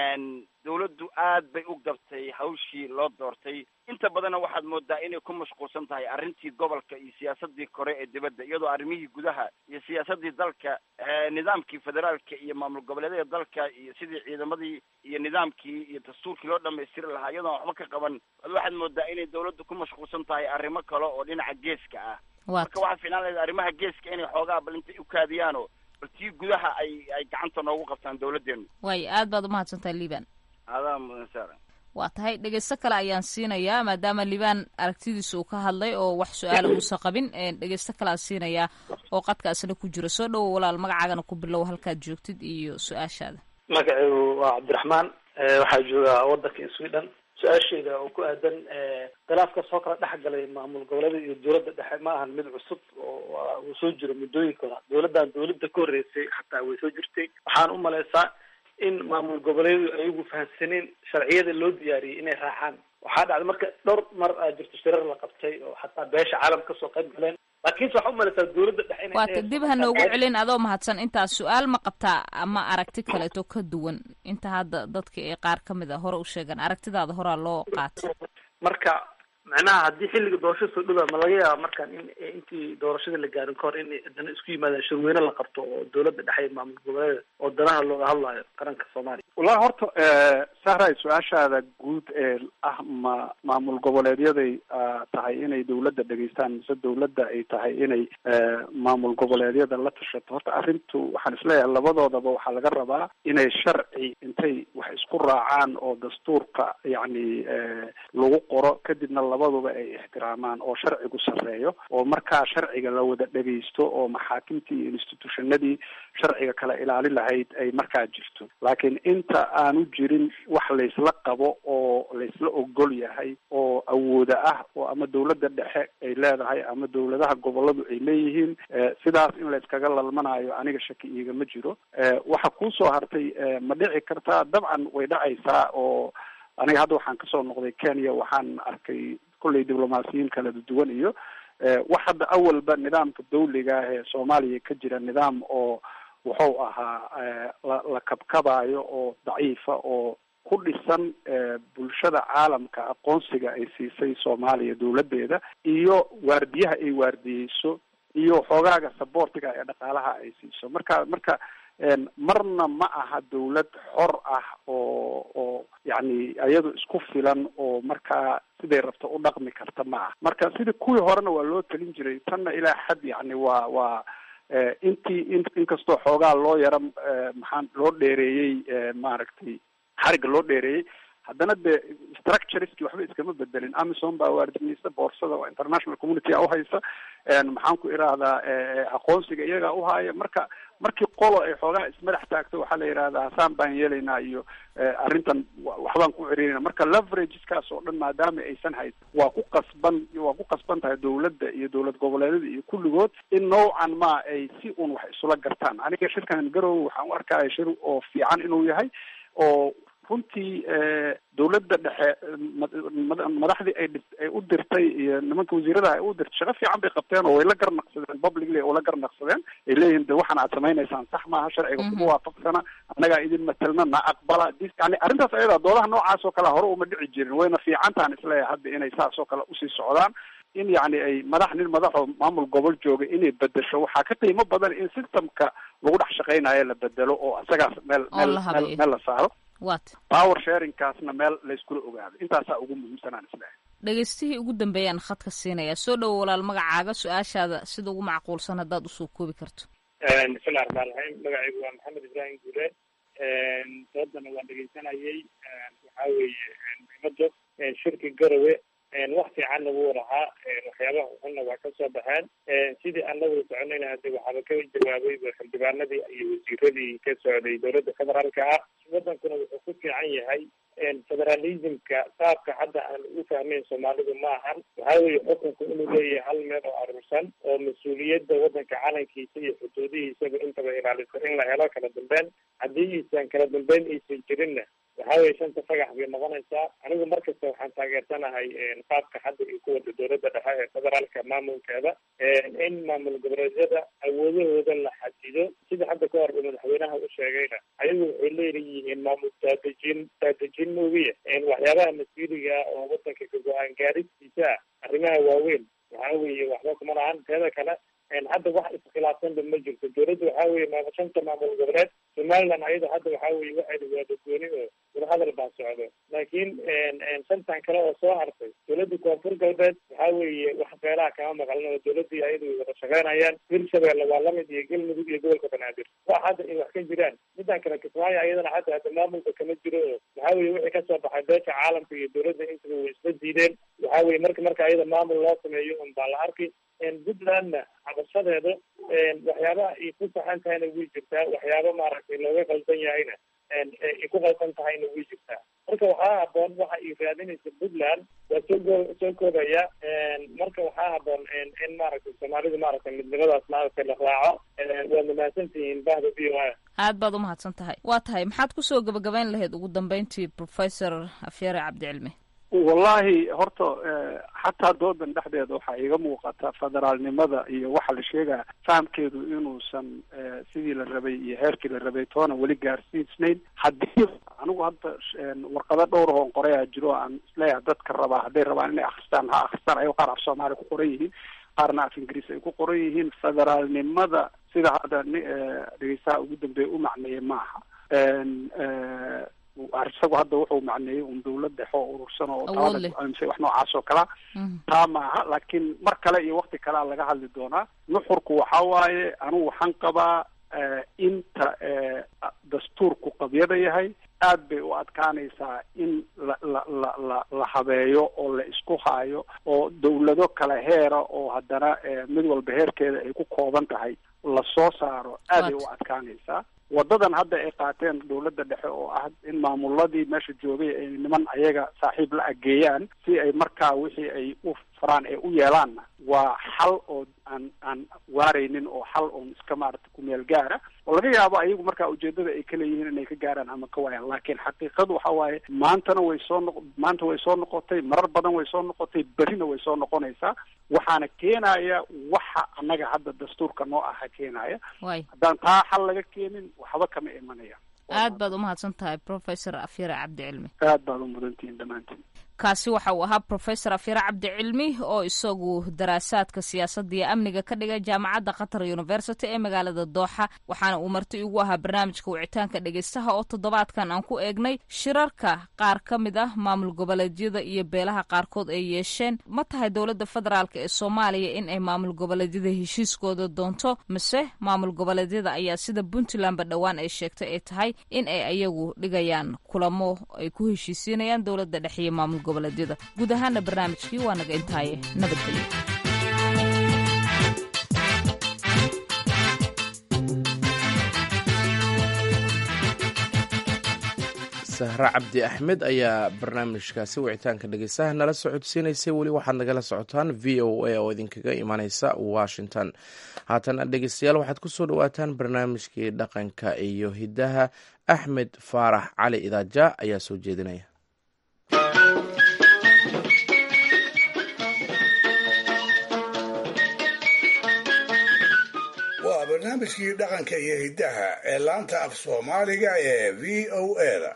K: dawladdu aad bay u gabtay hawshii loo doortay inta badanna waxaad moodaa inay ku mashquulsan tahay arrintii gobolka iyo siyaasadii kore ee dibadda iyadoo arrimihii gudaha iyo siyaasadii dalka nidaamkii federaalka iyo maamul goboleedyada dalka iyo sidii ciidamadii iyo nidaamkii iyo dastuurkii loo dhamaystiri lahaa iyadoon waxba ka qaban bal waxaad moodaa inay dawladdu ku mashquulsan tahay arrimo kale oo dhinaca geeska ah marka waxaa fiicnaan lahayd arrimaha geeska inay xoogaa bal intay u kaadiyaano bal tii gudaha ay ay gacanta noogu qabtaan dawladdeenu
H: waayo aad baad umahadsantahay liban
K: adaa mudan saara
H: waa tahay dhegeysto kale ayaan siinayaa maadaama liban aragtidiisa uu ka hadlay oo wax su-aala uusan qabin dhegeysto kale aan siinayaa oo qadka isna ku jira soo dhowo walaal magacaagana ku bilow halkaad joogtid iyo su-aashaada
L: magacaygu waa cabdiraxmaan waxaa joogaa wadanka sweden su-aasheeda oo ku aadan khilaafka soo kala dhex galay maamul goboleeda iyo dawladda dhexe ma ahan mid cusub oo uu soo jiro muddooyinka hora dawladdan dawladda ka horreysay xataa way soo jirtay waxaan u malaysaa in maamul goboleedu ayagu fahamsaneen sharciyada loo diyaariyey inay raacaan waxaa dhacday marka dhowr mar aa jirto shirar la qabtay oo xataa beesha caalam kasoo qayb galeen laakiinse waxaa umalaysaa dawladda dhexe inay
H: waata dib ha noogu celin adoo mahadsan intaas su-aal ma qabtaa ama aragti kaleeto ka duwan inta hadda dadka ee qaar ka mid a hore u sheegan aragtidaada horaa loo qaatay
L: marka macnaha haddii xilliga doorashada soo dhowaa ma laga yaaba markaan in intii doorashada la gaarin ka hor in dana isku yimaadaan shirweyne la qabto oo dawladda dhexe iyo maamul goboleeda oo danaha looga hadlayo qaranka soomaaliya
I: wallahi horta sahray su-aashaada guud ee ah ma maamul goboleedyaday tahay inay dawladda dhegeystaan mise dawladda ay tahay inay maamul goboleedyada la tashato horta arrintu waxaan isleeyahay labadoodaba waxaa laga rabaa inay sharci intay wax isku raacaan oo dastuurka yacni lagu qoro kadibna labaduba ay ixtiraamaan oo sharcigu sarreeyo oo markaa sharciga la wada dhegeysto oo maxaakimtii iyo institutionadii sharciga kala ilaalin lahayd ay markaa jirto laakiin inta aanu jirin wax laysla qabo oo laysla ogol yahay oo awooda ah oo ama dawladda dhexe ay leedahay ama dawladaha goboladu ay leeyihiin sidaas in layskaga lalmanayo aniga shaki iigama jiro waxa kuusoo hartay ma dhici kartaa dabcan way dhacaysaa oo aniga hadda waxaan kasoo noqday kenya waxaan arkay kolley diblomaasiyiin kala duwan iyo wax hadda awalba nidaamka dawliga ah ee soomaaliya ka jira nidaam oo wuxuu ahaa la la kabkabayo oo daciifa oo ku dhisan bulshada caalamka aqoonsiga ay siisay soomaaliya dawladdeeda iyo waardiyaha ay waardiyeyso iyo xoogaaga saboortiga ee dhaqaalaha ay siiso marka marka marna ma aha dawlad xor ah oo oo yacni iyadu isku filan oo markaa siday rabto u dhaqmi karta ma ah marka sidii kuwii horena waa loo telin jiray tanna ilaa xad yacni waa waa intii in inkastoo xoogaa loo yara maxaan loo dheereeyey maaragtay xariga loo dheereeyey haddana de structureski waxba iskama bedelin amison baa waardimaysa boorsada oo international community a uhaysa maxaan ku irahdaa aqoonsiga iyagaa uhaaya marka markii qolo ay xoogaa ismadax taagto waxaa la yidhahdaa hasaan baan yeelaynaa iyo arrintan waxbaan ku cerinayna marka leverageskaas oo dhan maadaama aysan hayd waa ku qasban waa ku qasban tahay dawladda iyo dowlad goboleedyada iyo kulligood in noocan ma ay si un wax isula gartaan aniga shirkan garowe waxaan u arkaya shir oo fiican inuu yahay oo runtii dawladda dhexe madaxdii ay ay u dirtay iyo nimanka wasiiradaha ay u dirtay shaqo fiican bay qabteen oo way la garnaqsadeen publicly oo la garnaqsadeen ay leeyihin de waxan aad samaynaysaan sax maaha sharciga kuma waafaqsana annagaa idin matelna na aqbala dis yani arrintaas ayada doodaha noocaas oo kale hore uma dhici jirin wayna fiicantahan isleeyahay hadda inay saas oo kale usii socdaan in yani ay madax nin madaxoo maamul gobol jooga inay bedesho waxaa ka qiimo badan in systemka lagu dhex shaqaynayo la bedelo oo isagaas meel meel meel meel la saaro
H: wat
I: power sharingkaasna meel layskula ogaado intaasaa ugu muhiimsanaan isleehay
H: dhegeystihii ugu dambeeyaan khadka siinayaa soo dhowo walaal magacaaga su-aashaada sida ugu macquulsan haddaad usoo koobi karto
M: bismillahi raxmaan raxiim magacaygu waa maxamed ibraahim guule doodana waan dhegeysanayay waxaa weeye muhiimada shirki garowe wax fiicanna wuu lahaa waxyaabaha xunna waa kasoo baxeen sidii anagu soconayna hade waxaaba ka jawaabay xildhibaanadii iyo wasiiradii ka socday dowladda federaalka ah wadankuna wuxuu ku fiican yahay federalismka qaabka hadda aan u fahmeyn soomaalidu ma ahan waxaa weeye xukunku inuu leeyahay hal meel oo aruursan oo mas-uuliyadda wadanka calankiisa iyo xuduudihiisaba intaba ilaalisa in la helo kala dambeyn haddii iisan kala dambeyn aysan jirinna waxaa weye shanta fagax bay noqonaysaa anigu markasta waxaan taageersanahay qaabka hadda iyo ku wada dowladda dhexe ee federaalka maamulkeeda in maamul goboleedyada awoodahooda la xadido sida hadda ka hor madaxweynaha u sheegayna ayagu waxay leeyihiin maamul daadejin daadejin moogiya waxyaabaha masiiriga oo wadanka ka go-aan gaaristiisa ah arrimaha waaweyn waxaa weeye waxba kuma lahan teeda kale hadda wax iskhilaafsanba ma jirto dowladda waxaa weye maama shanta maamul goboleed somaliland ayada hadda waxaa weye waxayna waada gooni oo wadahadal baa socdo laakiin shantan kale oo soo hartay dowladda koonfur galbeed waxaa weeye wax beelaha kama maqlin oo dowladii ayadu way wada shaqeynayaan hirshabeelle waa lamid iyo galmudug iyo gobolka banaadir wax hadda ay wax ka jiraan midaan kale kismaayo ayadana hadda hadda maamulka kama jiro oo waxaa weye wixii kasoo baxay beesha caalamka iyo dowladda intaba way isla diideen waxaa weye marka marka ayada maamul loo sameeyo un baa la arki puntlandna cabashadeeda waxyaabaha ay ku saxan tahayna way jirtaa waxyaaba maaragtay looga qaldan yahayna ay ku qaldan tahayna way jirtaa marka waxaa haboon waxa ay raadinaysa puntland waa soo go soo koobaya marka waxaa haboon in maaragtay soomaalidu maaragtay midnimadaas maaragtay la raaco waad mahadsantihiin bahda v o a
H: aad baad umahadsan tahay waa tahay maxaad kusoo gabagabayn lahayd ugu dambeyntii professor afyare cabdicilmi
I: wallahi horta xataa doodan dhexdeeda waxaa iiga muuqata federaalnimada iyo waxa la sheegaya fahamkeedu inuusan sidii la rabay iyo heerkii la rabay toona weli gaarsiisnayn haddii anigu hadda warqado dhowr oon qorayaa jiro aan isleeyahay dadka rabaa hadday rabaan inay akristaan ha akristaan ayago qaar af soomaaliya ku qoran yihiin qaarna af ingiriis ay ku qoran yihiin federaalnimada sida hadda dhegeystaha ugu dambeeya u macneeyay maaha isagu hadda wuxuu macneeyey un dawlad dhexe oo urursan oo talada go-aamisay wax noocaas oo kalea taa maaha laakiin mar kale iyo wakti kalea laga hadli doonaa nuxurku waxa waaye anigu waxaan qabaa inta dastuurku qabyada yahay aad bay u adkaanaysaa in la la la la la habeeyo oo la isku haayo oo dawlado kale heera oo haddana mid walba heerkeeda ay ku kooban tahay la soo saaro aad ay u adkaanaysaa wadadan hadda ay qaateen dawladda dhexe oo ah in maamuladii meesha joogay ay niman ayaga saaxiib la ageeyaan si ay markaa wixii ay u faraan ay u yeelaanna waa xal oo aan aan waaraynin oo xal oon iska maarata kumeel gaara oo laga yaabo ayagu markaa ujeedada ay ka leeyihiin inay ka gaaraan ama ka waayaan laakiin xaqiiqadu waxa waaye maantana way soo noq maanta way soo noqotay marar badan way soo noqotay berrina way soo noqonaysaa waxaana keenaya waxa annaga hadda dastuurka noo aha keenaya haddaan taa xal laga keenin waxba kama imanaya
H: aad baad umahadsan tahay professor afyare cabdicilmi
I: aad baad u mudantihiin dhammaantiin
H: kaasi waxa uu ahaa profesor afyare cabdi cilmi oo isagu daraasaadka siyaasadda iyo amniga ka dhigay jaamacadda qatar university ee magaalada dooxa waxaana uu marti ugu ahaa barnaamijka wicitaanka dhegeystaha oo toddobaadkan aan ku eegnay shirarka qaar ka mid ah maamul goboleedyada iyo beelaha qaarkood ay yeesheen ma tahay dowladda federaalk ee soomaaliya in ay maamul goboleedyada heshiiskooda doonto mise maamul goboleedyada ayaa sida puntlandba dhowaan ay sheegtay ay tahay in ay ayagu dhigayaan kulamo ay ku heshiisiinayaan dowladda dhexe iyo maamul goboleedyada guud ahaana barnaamijkii waa naga intaaye nabadgelyo
A: sahre cabdi axmed ayaa barnaamijkaasi wicitaanka dhegeystaha nala socodsiinaysay weli waxaad nagala socotaan v o a oo idinkaga imaneysa washington haatana dhegeystayaal waxaad kusoo dhawaataan barnaamijkii dhaqanka iyo hidaha axmed faarax cali idaaja ayaa soo jeedinaya
D: waa barnaamijkii dhaqanka iyo hiddaha ee laanta af soomaaliga ee v o eda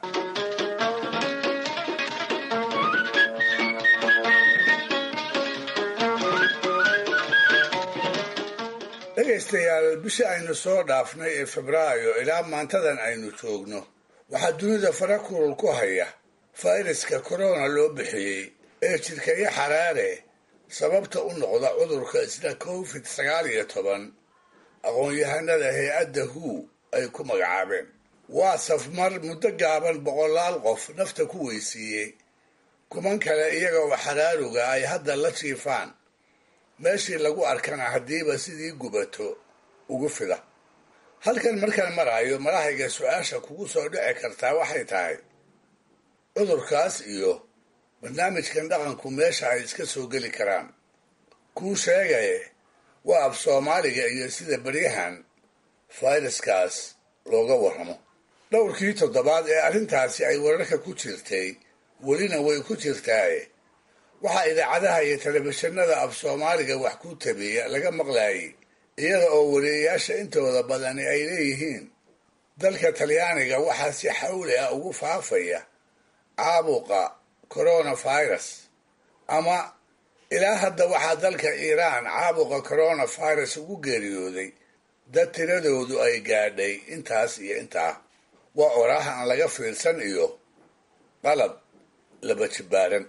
D: dhegaystayaal bishii aynu soo dhaafnay ee febraayo ilaa maantadan aynu joogno waxaa dunida fara kulul ku haya fayraska korona loo bixiyey ee jidhkaya xaraare sababta u noqda cudurka isla covid sagaal iyo toban aqoon-yahanada hay-adda hu ay ku magacaabeen waa safmar muddo gaaban boqolaal qof nafta ku weysiiyey kuman kale iyaga oo xaraaruga ay hadda la jiifaan meeshii lagu arkana haddiiba sidii gubato ugu fida halkan markaan maraayo malahayga su-aasha kugu soo dhici kartaa waxay tahay cudurkaas iyo barnaamijkan dhaqanku meesha ay iska soo geli karaan kuu sheegaye waa af soomaaliga iyo sida beryahan fayraskaas looga warramo dhowrkii toddobaad ee arrintaasi ay wararka ku jirtay welina way ku jirtaaye waxaa idaacadaha iyo telefishinada af soomaaliga wax ku tabiya laga maqlaayay iyada oo wariyayaasha intooda badani ay leeyihiin dalka talyaaniga waxaa si xawli ah ugu faafaya caabuqa coronavirus ama ilaa hadda waxaa dalka iiraan caabuqa coronavirus ugu geeriyooday dad tiradoodu ay gaadhay intaas iyo intaa waa oraah aan laga fiirsan iyo qalab laba jibbaaran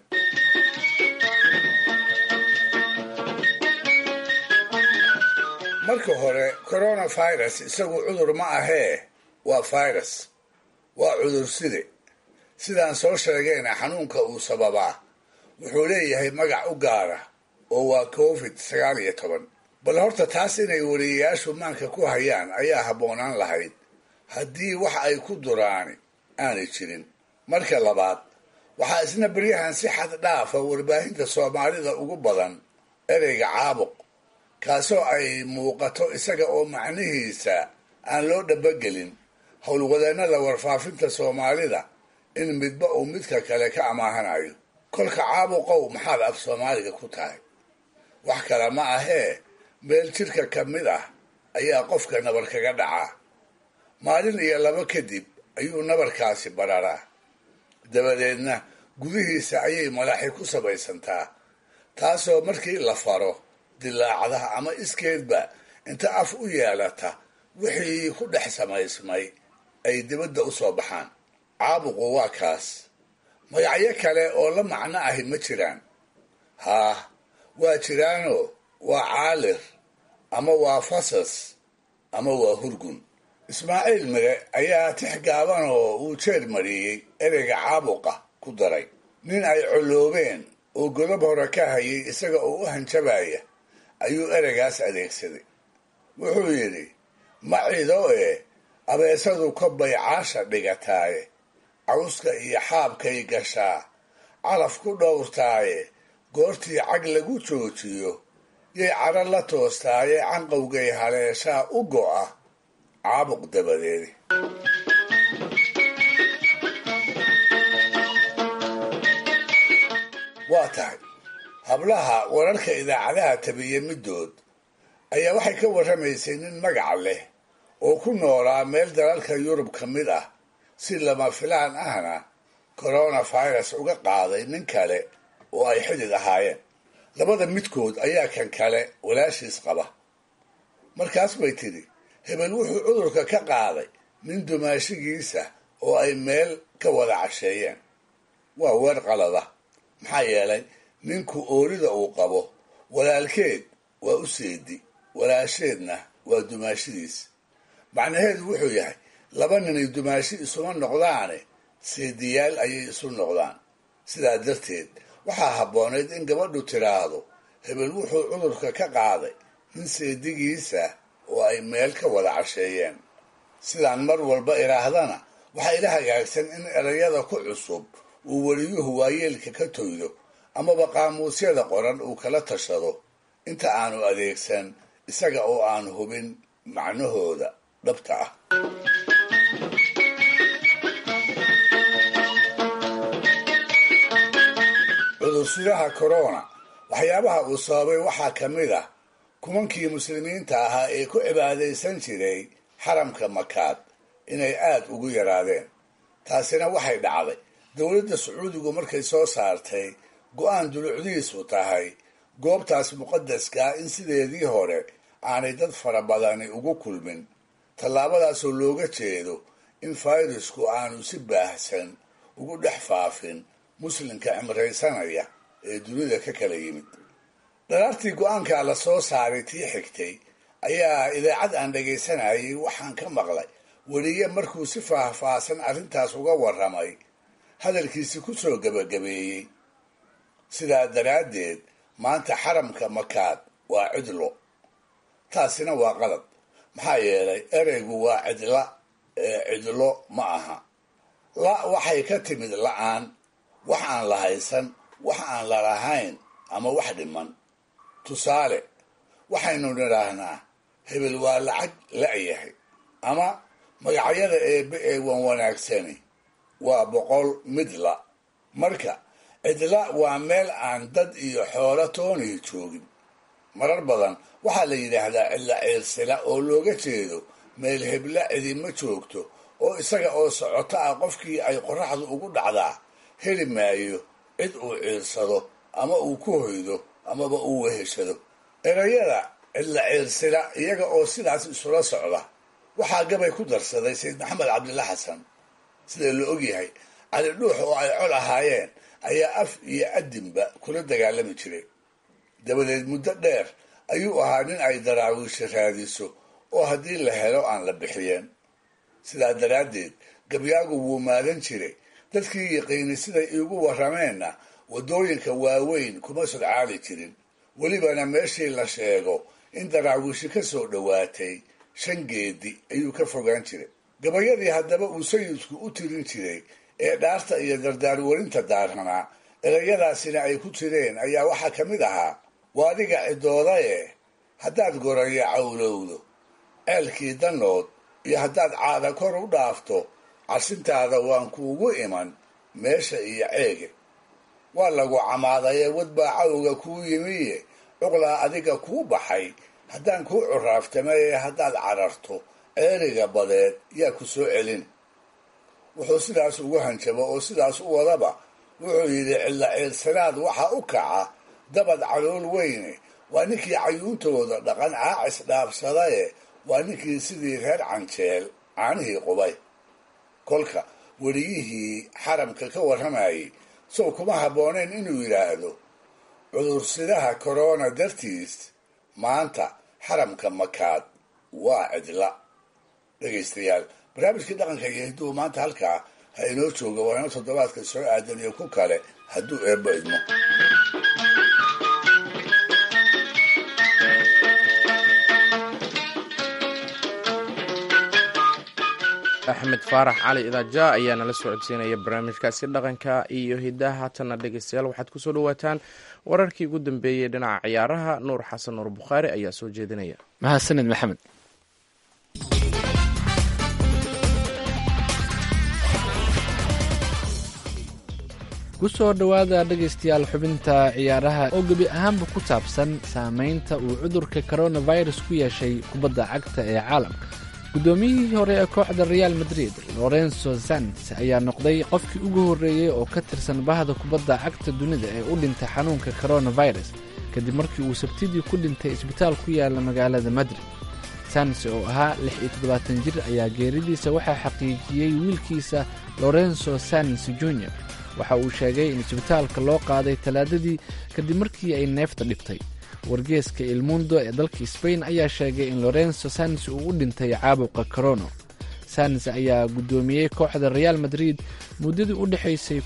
D: marka hore coronavirus isagu cudur ma ahee waa virus waa cudurside sidaan soo sheegayna xanuunka uu sababaa wuxuu leeyahay magac u gaara oo waa covid sagaal iyo toban bal horta taas inay wariyayaashu maanka ku hayaan ayaa habboonaan lahayd haddii wax ay ku duraani aanay jirin marka labaad waxaa isna beryahan si xad dhaafa warbaahinta soomaalida ugu badan ereyga caabuq kaasoo ay muuqato isaga oo macnihiisa aan loo dhabagelin howlwadeennada warfaafinta soomaalida in midba uu midka kale ka amaahanayo kolka caabuqow maxaad af soomaaliga ku tahay wax kale ma ahee meel jidhka ka mid ah ayaa qofka nabar kaga dhacaa maalin iyo labo kadib ayuu nabarkaasi bararaa dabadeedna gudihiisa ayay malaxi ku samaysantaa taasoo markii la faro dilaacda ama iskeedba inta af u yeelata wixii ku dhex samaysmay ay dibadda u soo baxaan caabuqu waa kaas magacyo kale oo la macno ahi ma jiraan haah waa jiraanoo waa caalir ama waa fasas ama waa hurgun ismaaciil mire ayaa tix gaaban oo uu jeer mariyey ereyga caabuqa ku daray nin ay colloobeen oo godob hore ka hayay isaga oo u hanjabaya ayuu ereygaas adeegsaday wuxuu yidhi ma cido e abeesadu ka baycaasha dhigataaye cawska iyo xaabkay gashaa calaf ku dhowrtaaye goortii cag lagu joojiyo yay cadro la toostaaye canqowgay haleeshaa u go'a caabuq dabadeedi waa tahay hablaha wararka idaacadaha tabiya middood ayaa waxay ka warramaysay nin magac leh oo ku noolaa meel dalalka yurub ka mid ah si lama filaan ahna coronavirus uga qaaday nin kale oo ay xidid ahaayeen labada midkood ayaa kan kale walaashiis qaba markaas bay tidhi hebel wuxuu cudurka ka qaaday nin dumaashigiisa oo ay meel ka wada casheeyeen waa weer qalada maxaa yeelay ninku oorida uu qabo walaalkeed waa u seedi walaasheedna waa dumaashidiis macnaheedu wuxuu yahay laba ninay dumaashi isuma noqdaane seediyaal ayay isu noqdaan sidaa darteed waxaa habboonayd in gabadhu tiraahdo hebel wuxuu cudurka ka qaaday nin seedigiisa oo ay meel ka wada casheeyeen sidaan mar walba idhaahdana waxaa ila hagaagsan in erayada ku cusub uu weliyuhu waayeelka ka toydo amaba qaamuusyada qoran uu kala tashado inta aanu adeegsan isaga oo aan hubin macnahooda dhabta ah cudursidaha corona waxyaabaha uu sababay waxaa ka mid ah kumankii muslimiinta ahaa ee ku cibaadaysan jiray xaramka makaad inay aad ugu yaraadeen taasina waxay dhacday dowladda sacuudigu markay soo saartay go-aan dulucdiisu tahay goobtaas muqadaskaa in sideedii hore aanay dad fara badani ugu kulmin tallaabadaasoo looga jeedo in fayrasku aanu si baahsan ugu dhex faafin muslimka cimraysanaya ee dunida ka kala yimid dharaartii go-aankaa la soo saaray tii xigtay ayaa idaacad aan dhagaysanayay waxaan ka maqlay weliye markuu si faahfaahsan arrintaas uga warramay hadalkiisi ku soo gebagabeeyey sidaa daraaddeed maanta xaramka makaad waa cidlo taasina waa qalad maxaa yeelay ereygu waa cidla ee cidlo ma aha la waxay ka timid la-aan wax aan la haysan wax aan la lahayn ama wax dhiman tusaale waxaynu nidhaahnaa hebel waa lacag la-yahay ama magacyada eebe ee wan wanaagsani waa boqol midla marka cidla waa meel aan dad iyo xoolo toonihi joogin marar badan waxaa la yidhaahdaa cidla ciirsila oo looga jeedo meel hebla cidima joogto oo isaga oo socoto ah qofkii ay qoraxdu ugu dhacdaa heli maayo cid uu ciirsado ama uu ku hoydo amaba uu weheshado erayada cidla ciirsila iyaga oo sidaas isula socda waxaa gabay ku darsaday sayid maxamed cabdilla xasan sida la ogyahay cali dhuux oo ay col ahaayeen ayaa af iyo adinba kula dagaalami jiray dabadeed muddo dheer ayuu ahaa nin ay daraawiisha raadiso oo haddii la helo aan la bixiyeen sidaa daraaddeed gabyaagu wuu maadan jiray dadkii yaqiinay siday iigu warrameenna waddooyinka waaweyn kuma sodcaali jirin welibana meeshii la sheego in daraawiishi ka soo dhowaatay shan geedi ayuu ka fogaan jiray gabayadii haddaba uu sayidku u tirin jiray ee dhaarta iyo dardaarwarinta daaranaa erayadaasina ay ku jireen ayaa waxaa ka mid ahaa waa adiga cidoodaye haddaad goraya cawlowdo ceelkii danood iyo haddaad caada kor u dhaafto carsintaada waan kuugu iman meesha iyo ceege waa lagu camaadaye wadbaa cawga kuu yimiye cuqlaa adiga kuu baxay haddaan kuu curaaftamaye haddaad cararto ceeriga badeed yaa ku soo celin wuxuu sidaas ugu hanjabo oo sidaas u wadaba wuxuu yidhi cilla ciirsanaad waxa u kaca dabad calool weyne waa ninkii cayuuntooda dhaqan caacis dhaafsadaye waa ninkii sidii reer canjeel caanihii qubay kolka weliyihii xaramka ka warramayay sow kuma habbooneyn inuu yidhaahdo cudursidaha korona dartiis maanta xaramka makaad waa cidla dhegaystayaal barnaamijkii dhaqanka iyo hidduu maanta halkaa ha inoo jooga waa inoo toddobaadka soo aadan iyo ku kale hadduu eebbo idmo
A: axmed faarax cali idaaja ayaa nala soo codsiinaya barnaamijkaasi dhaqanka iyo hidaha haatanna dhegeystayaal waxaad kusoo dhawaataan wararkii ugu dambeeyey dhinaca ciyaaraha nuur xasan nuur bukhaari ayaa soo jeedinaya
B: mahadsanid maxamed kusoo dhowaada dhegaystayaal xubinta ciyaaraha oo gebi ahaanba ku saabsan saameynta uu cudurka coronavirus ku yeeshay kubadda cagta ee caalamka guddoomiyihii hore ee kooxda real madrid lorenzo sanz ayaa noqday qofkii ugu horreeyey oo ka tirsan bahda kubadda cagta dunida ee u dhintay xanuunka coronavirus kadib markii uu sabtidii ku dhintay isbitaal ku yaala magaalada madrid sanz oo ahaa lix iyo toddobaatan jir ayaa geeridiisa waxaa xaqiijiyey wiilkiisa lorenzo sanz junior waxa uu sheegay in isbitaalka loo qaaday talaadadii kadib markii ay neefta dhibtay wargeeska ilmundo ee dalka sbain ayaa sheegay in lorenzo sanz uu u dhintay caabuqa corono sanz ayaa guddoomiyey kooxda real madrid muddadii u dhexaysay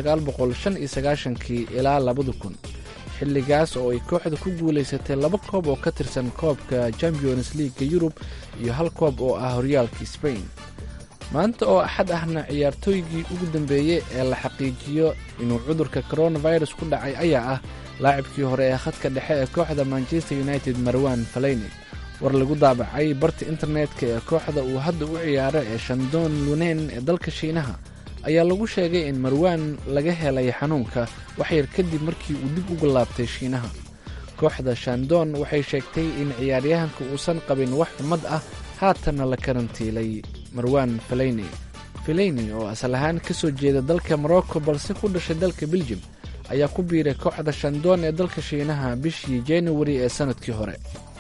B: kii ilaa labada kun xilligaas oo ay kooxda ku guulaysatay laba koob oo ka tirsan koobka champions leaga yurub iyo hal koob oo ah horyaalka sbain maanta oo axad ahna ciyaartooygii ugu dambeeyey ee la xaqiijiyo inuu cudurka coronavirus ku dhacay ayaa ah laacibkii hore ee khadka dhexe ee kooxda manchester united marwan falayne war lagu daabacay barta internetka ee kooxda uu hadda u ciyaaro ee shandon lunen ee dalka shiinaha ayaa lagu sheegay in marwan laga helay xanuunka waxyar kadib markii uu dib uga laabtay shiinaha kooxda shandon waxay sheegtay in ciyaaryahanka uusan qabin wax xumad ah haatanna la karantiilay marwan falayne falayne oo asal ahaan ka soo jeeda dalka morocco balse ku dhashay dalka beljum ayaa ku biiray kooxda shandon ee dalka shiinaha bishii januari ee sanadkii hore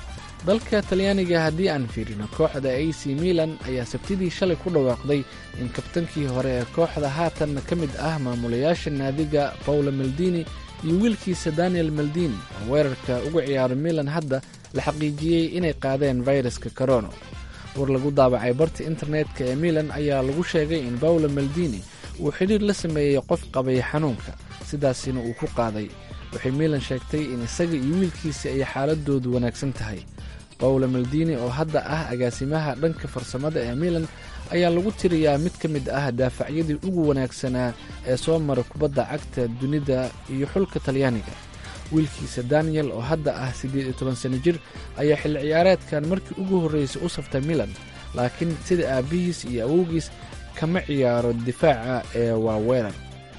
B: dalka talyaaniga haddii aan fiirino kooxda a c milan ayaa sabtidii shalay ku dhawaaqday in kabtankii hore ee kooxda haatan ka mid ah maamulayaasha naadiga paolo maldini iyo wiilkiisa daniel maldini oo weerarka uga ciyaaro milan hadda la xaqiijiyey inay qaadeen fayraska corono war lagu daabacay barta internetka ee milan ayaa lagu sheegay in paolo maldini uu xidhiir la sameeyey qof qabay xanuunka sidaasina uu ku qaaday waxay milan sheegtay in isaga iyo wiilkiisa ay xaaladoodu wanaagsan tahay paolo maldini oo hadda ah agaasimaha dhanka farsamada ee milan ayaa lagu tiriyaa mid ka mid ah daafacyadii ugu wanaagsanaa ee soo mara kubadda cagta dunida iyo xulka talyaaniga wiilkiisa daniel oo hadda ah siddeed iyo toban sano jir ayaa xilli ciyaareedkan markii ugu horreysay u saftay milan laakiin sida aabbihiis iyo awowgiis kama ciyaaro difaaca ee waa weerar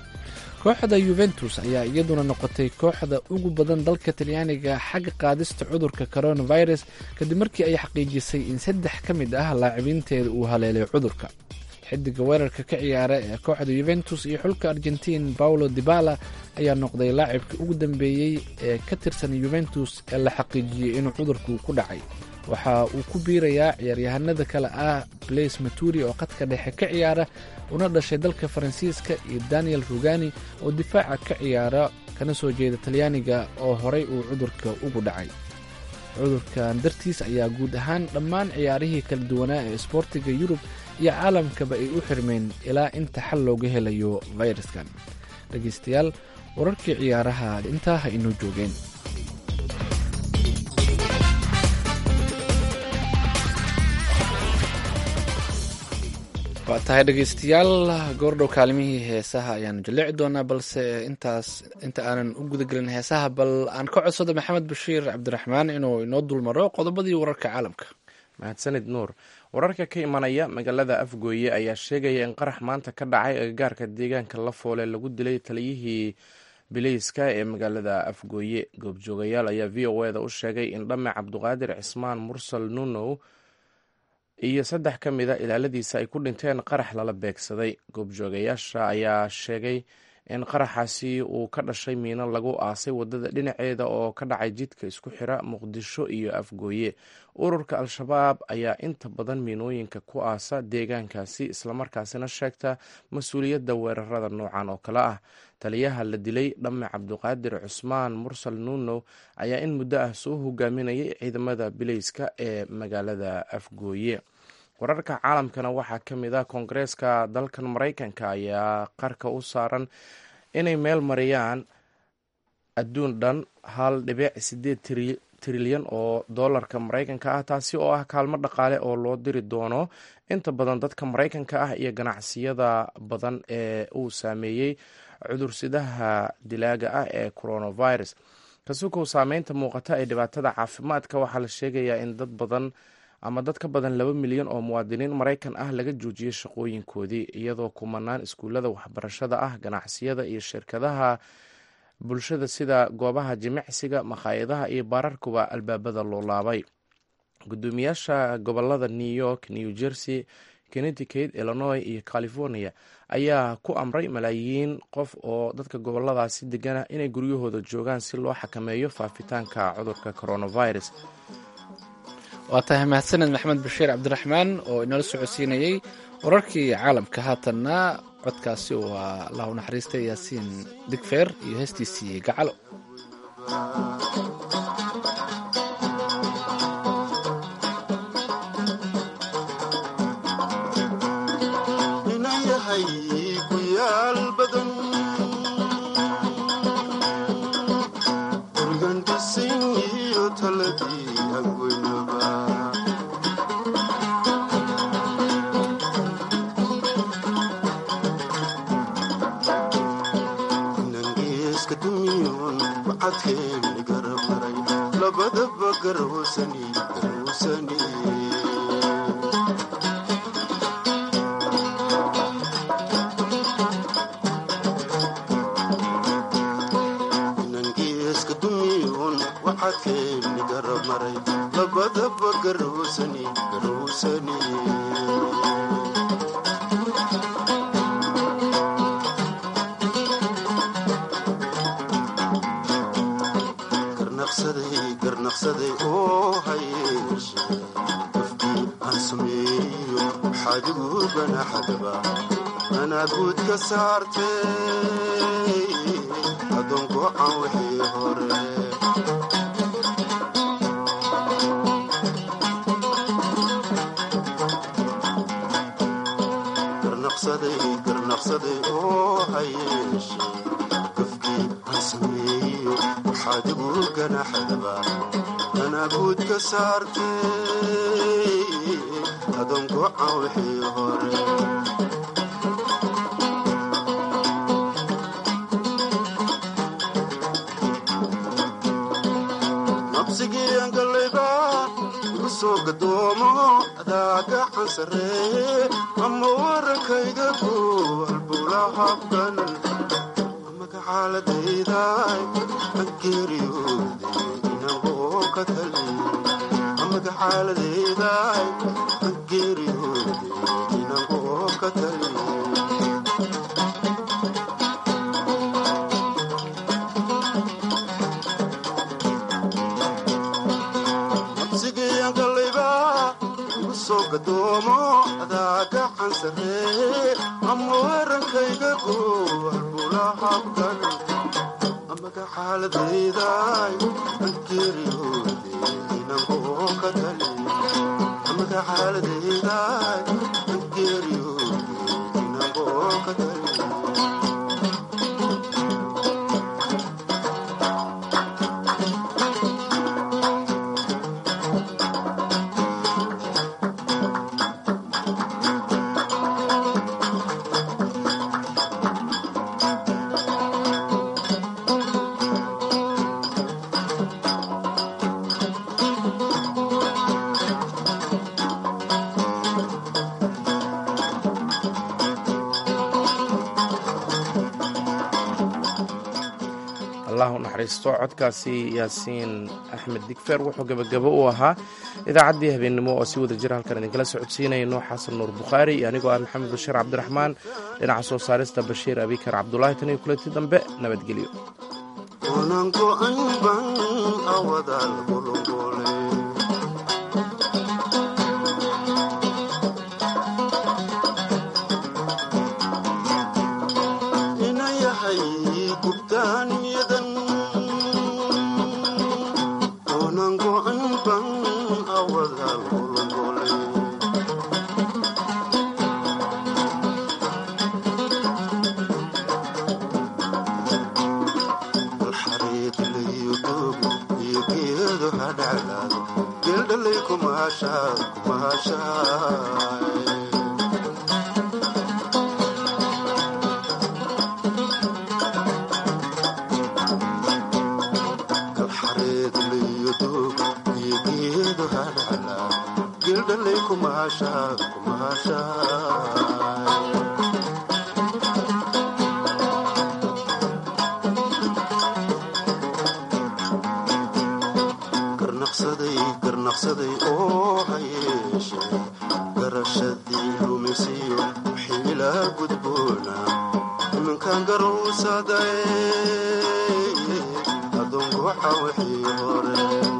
B: kooxda yuventus ayaa iyaduna noqotay kooxda ugu badan dalka talyaaniga xagga qaadista cudurka coronavirus kadib markii ay xaqiijisay in saddex ka mid ah laacibinteeda uu haleelay cudurka xidiga weerarka ka ciyaara ee kooxda yuventus iyo xulka argentiin paulo dibala ayaa noqday laacibka ugu dambeeyey ee ka tirsan yuventus ee la xaqiijiyey inuu cudurku ku dhacay waxa uu ku biirayaa ciyaaryahanada kale ah blaise maturi oo qadka dhexe ka ciyaara una dhashay dalka faransiiska iyo daniel rugani oo difaaca ka ciyaara kana soo jeeda talyaaniga oo horay uu cudurka ugu dhacay cudurkan dartiis ayaa guud ahaan dhammaan ciyaarihii kala duwanaa ee isboortiga yurub iyo caalamkaba ay u xirmeen ilaa inta xal looga helayo fayraskan dhegaystayaal wararkii ciyaaraha intaa ha inoo joogeen waa tahay dhegaystayaal goordhow kaalimihii heesaha ayaanu jaleeci doonaa balse intaas inta aanan u gudagelin heesaha bal aan ka codsado maxamed bashiir cabdiraxmaan inuu inoo dulmaro qodobadii wararka caalamka
A: mahadsanid nuur wararka ka imanaya magaalada afgooye ayaa sheegaya in qarax maanta ka dhacay agagaarka deegaanka lafoole lagu dilay taliyihii bileyska ee magaalada afgooye goobjoogayaal ayaa v o e da u sheegay in dhame cabduqaadir cismaan mursal nunow iyo saddex ka mida ilaaladiisa ay ku dhinteen qarax lala beegsaday goobjoogayaasha ayaa sheegay in qaraxaasi uu ka dhashay miino lagu aasay wadada dhinaceeda oo ka dhacay jidka isku xira muqdisho iyo afgooye ururka al-shabaab ayaa inta badan miinooyinka ku aasa deegaankaasi islamarkaasina sheegta mas-uuliyadda weerarada noocan oo kale ah taliyaha la dilay dhamme cabduqaadir cusmaan mursal nuunow ayaa in muddo ah soo hogaaminayay ciidamada bileyska ee magaalada afgooye wararka caalamkana waxaa ka mid ah koongareeska dalkan maraykanka ayaa qarka u saaran inay meel mariyaan adduun dhan hal dhibic sideed trilyan oo doolarka maraykanka ah taasi oo ah kaalmo dhaqaale oo loo diri doono inta badan dadka maraykanka ah iyo ganacsiyada badan ee uu saameeyey cudursidaha dilaaga ah ee coronavirus kasukow saameynta muuqata ee dhibaatada caafimaadka waxaa la sheegayaa in dad badan ama dad ka badan laba milyan oo muwaadiniin maraykan ah laga joojiyey shaqooyinkoodii iyadoo kumanaan iskuullada waxbarashada ah ganacsiyada iyo shirkadaha bulshada sida goobaha jimicsiga makhaayadaha iyo baararkuba albaabada loo laabay gudoomiyaasha gobolada new york new jersey connecticut illinois iyo california ayaa ku amray malaayiin qof oo dadka goboladaasi degana inay guryahooda joogaan si loo xakameeyo faafitaanka cudurka coronavirus
B: waa tahay mahadsaned maxamed bashiir cabdiraxmaan oo inala socodsiinayey wararkii caalamka haatanna codkaasi waa allahu naxariistay yaasiin digfeer iyo heestiisii gacalo
A: allah u naxariisto codkaasi yaasiin axmed digfer wuxuu gebagabo u ahaa idaacaddii habeennimo oo si wada jira halkan idinkala socodsiinayno xasan nuur bukhaari iyo anigoo ah maxamed bashiir cabdiraxmaan dhinaca soo saarista bashiir abikar cabdulaahi tan iyo kulanti dambe nabadgelyo
N: garnaqsaday garnaqsaday oo gudboona iminkan garowsaday adoonku waxa wixii hore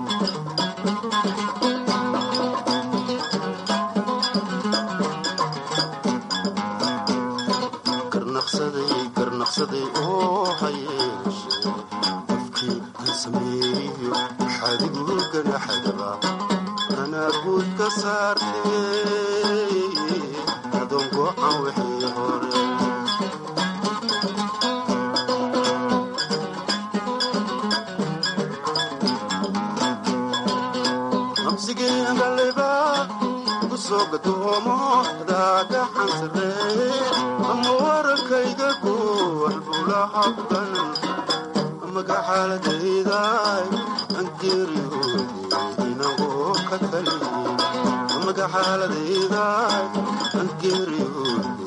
N: garnaqsaday garnaqsaday oo hayeeshe qofkii aan sameeyo xadigu ganaxadaba anaa guud ka saartay adoonku aan wixii hore absigeengaleba ugu soo gadoomo daagaxan sarreeye ama warankayga kuwan bulaha kulan amaga xaaladayday aan geeriyoode inagoo ka taliye amaga xaaladayday aan geeriyoode